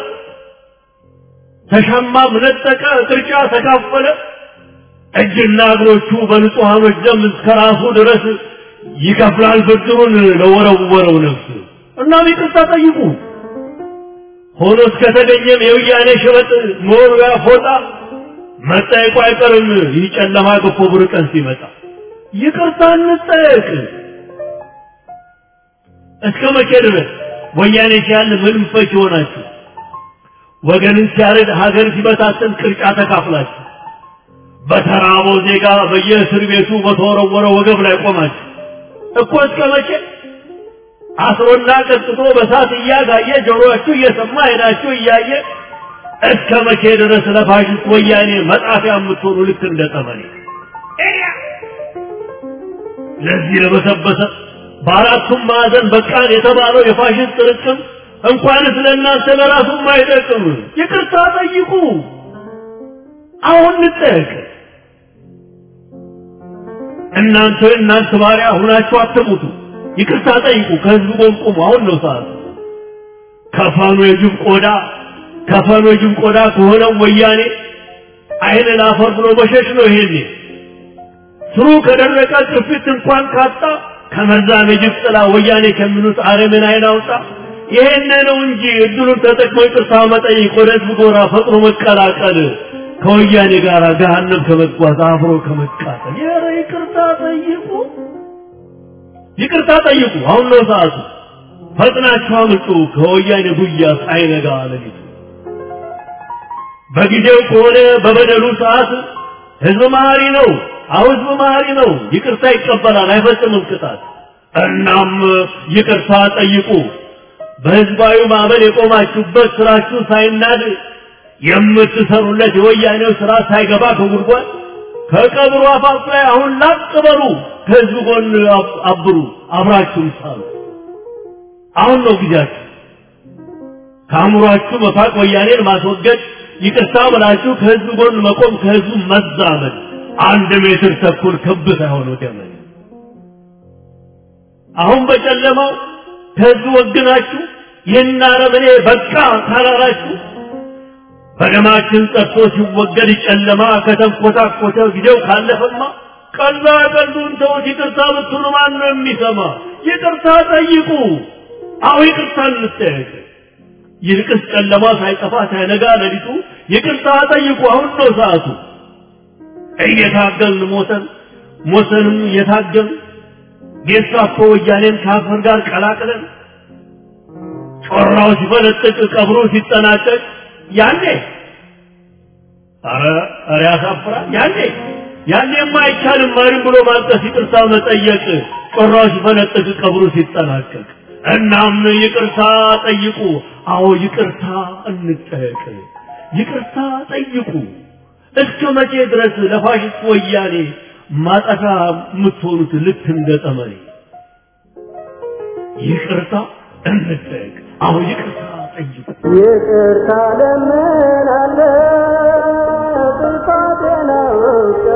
ተሻማም ነጠቀ፣ ቅርጫ ተካፈለ። እጅና እግሮቹ በንጹሐኖች ደም እስከ ራሱ ድረስ ይከፍላል ብድሩን ለወረወረው ነፍስ። እናም ይቅርታ ጠይቁ። ሆኖ እስከተገኘም የውያኔ ሸበጥ መወርወያ ፎጣ መጠየቁ አይቀርም። ይህ ጨለማ ገፎ ብሩህ ቀን ሲመጣ ይቅርታ እንጠየቅ። እስከ መቼ ድረስ ወያኔ ሲያል ምንም ፈች ይሆናችሁ? ወገንን ሲያረድ ሀገር ሲበታተን ቅርጫ ተካፍላችሁ በተራበው ዜጋ በየእስር ቤቱ በተወረወረ ወገብ ላይ ቆማችሁ እኮ እስከ መቼ አስሮና ቀጥቶ በሳት እያጋየ ጆሮአችሁ እየሰማ ሄዳችሁ እያየ እስከ መቼ ድረስ ለፋሽስት ወያኔ መጣፊያ የምትሆኑ ልክ እንደ ጠመኔ ለዚህ ለበሰበሰ በአራቱም ማዕዘን በቃን የተባለው የፋሽስት ርቅም እንኳንስ ለእናንተ ለራሱም አይጠቅም። ይቅርታ ጠይቁ። አሁን እንጠየቅ። እናንተ እናንተ ባሪያ ሁናችሁ አትሙቱ። ይቅርታ ጠይቁ። ከህዝብ ጎን ቁሙ። አሁን ነው ሰዓቱ። ከፈኑ የጅብ ቆዳ ከፈኑ የጅብ ቆዳ ከሆነው ወያኔ አይን ላፈር ብሎ መሸሽ ነው። ይሄኔ ስሩ ከደረቀ ቅርፊት እንኳን ካጣ ከመርዛም የጅብ ጥላ ወያኔ ከሚሉት አረምን አይን አውጣ። ይሄን ነው እንጂ እድሉን ተጠቅሞ ይቅርታ መጠየቅ፣ ወደ ህዝብ ጎራ ፈጥኖ መቀላቀል፣ ከወያኔ ጋር ገሃነም ከመጓዝ አብሮ ከመቃጠል። ኧረ ይቅርታ ጠይቁ። ይቅርታ ጠይቁ። አሁን ነው ሰዓቱ። ፈጥናችሁ አምልጡ ከወያኔ ጉያ ሳይነጋ ሌሊቱ። በጊዜው ከሆነ በበደሉ ሰዓት ህዝብ መሀሪ ነው። አሁ ህዝብ መሀሪ ነው። ይቅርታ ይቀበላል፣ አይፈጽምም ቅጣት። እናም ይቅርታ ጠይቁ። በህዝባዊ ማዕበል የቆማችሁበት ስራችሁ ሳይናድ የምትሰሩለት የወያኔው ስራ ሳይገባ ከጉድጓድ ከቀብሩ አፋፍ ላይ አሁን ላጥ በሉ። ከህዝብ ጎን አብሩ፣ አብራችሁ ሳሉ። አሁን ነው ጊዜያችሁ። ከአእምሯችሁ መፋቅ ወያኔን ማስወገድ፣ ይቅርታ ብላችሁ ከህዝብ ጎን መቆም፣ ከህዝቡ መዛመድ። አንድ ሜትር ተኩል ክብ ሳይሆን ገመድ። አሁን በጨለማው ከህዝብ ወግናችሁ ይህን አረመኔ በቃ ካላላችሁ በደማችን ጠጥቶ ሲወገድ ጨለማ ከተንኮታኮተ ጊዜው ካለፈማ ቀላ ቀሉን ተውት። ይቅርታ ብትሉ ማን ነው የሚሰማ? ይቅርታ ጠይቁ። አሁ ይቅርታ እንጠየቅ። ይልቅስ ጨለማ ሳይጠፋ ሳይነጋ ሌሊቱ ይቅርታ ጠይቁ። አሁን ነው ሰዓቱ። እየታገልን ሞተን ሞተንም እየታገልን ጌስታፖ ወያኔን ከአፈር ጋር ቀላቅለን ጮራው ሲፈነጥቅ ቀብሩ ሲጠናቀቅ ያኔ አረ አረ ያሳፍራል። ያኔ ያኔማ አይቻልም ማሪም ብሎ ማልቀስ፣ ይቅርታ መጠየቅ ጮራው ሲፈነጥቅ ቀብሩ ሲጠናቀቅ። እናም ይቅርታ ጠይቁ። አዎ ይቅርታ እንጠየቅ። ይቅርታ ጠይቁ። እስከ መቼ ድረስ ለፋሽስት ወያኔ ማጠፋ የምትሆኑት ልክ እንደ ጠመኔ? ይቅርታ እንጠየቅ። አዎ ይቅርታ ጠይቁ። ይቅርታ ለምናለ ጥፋቴን አውቄ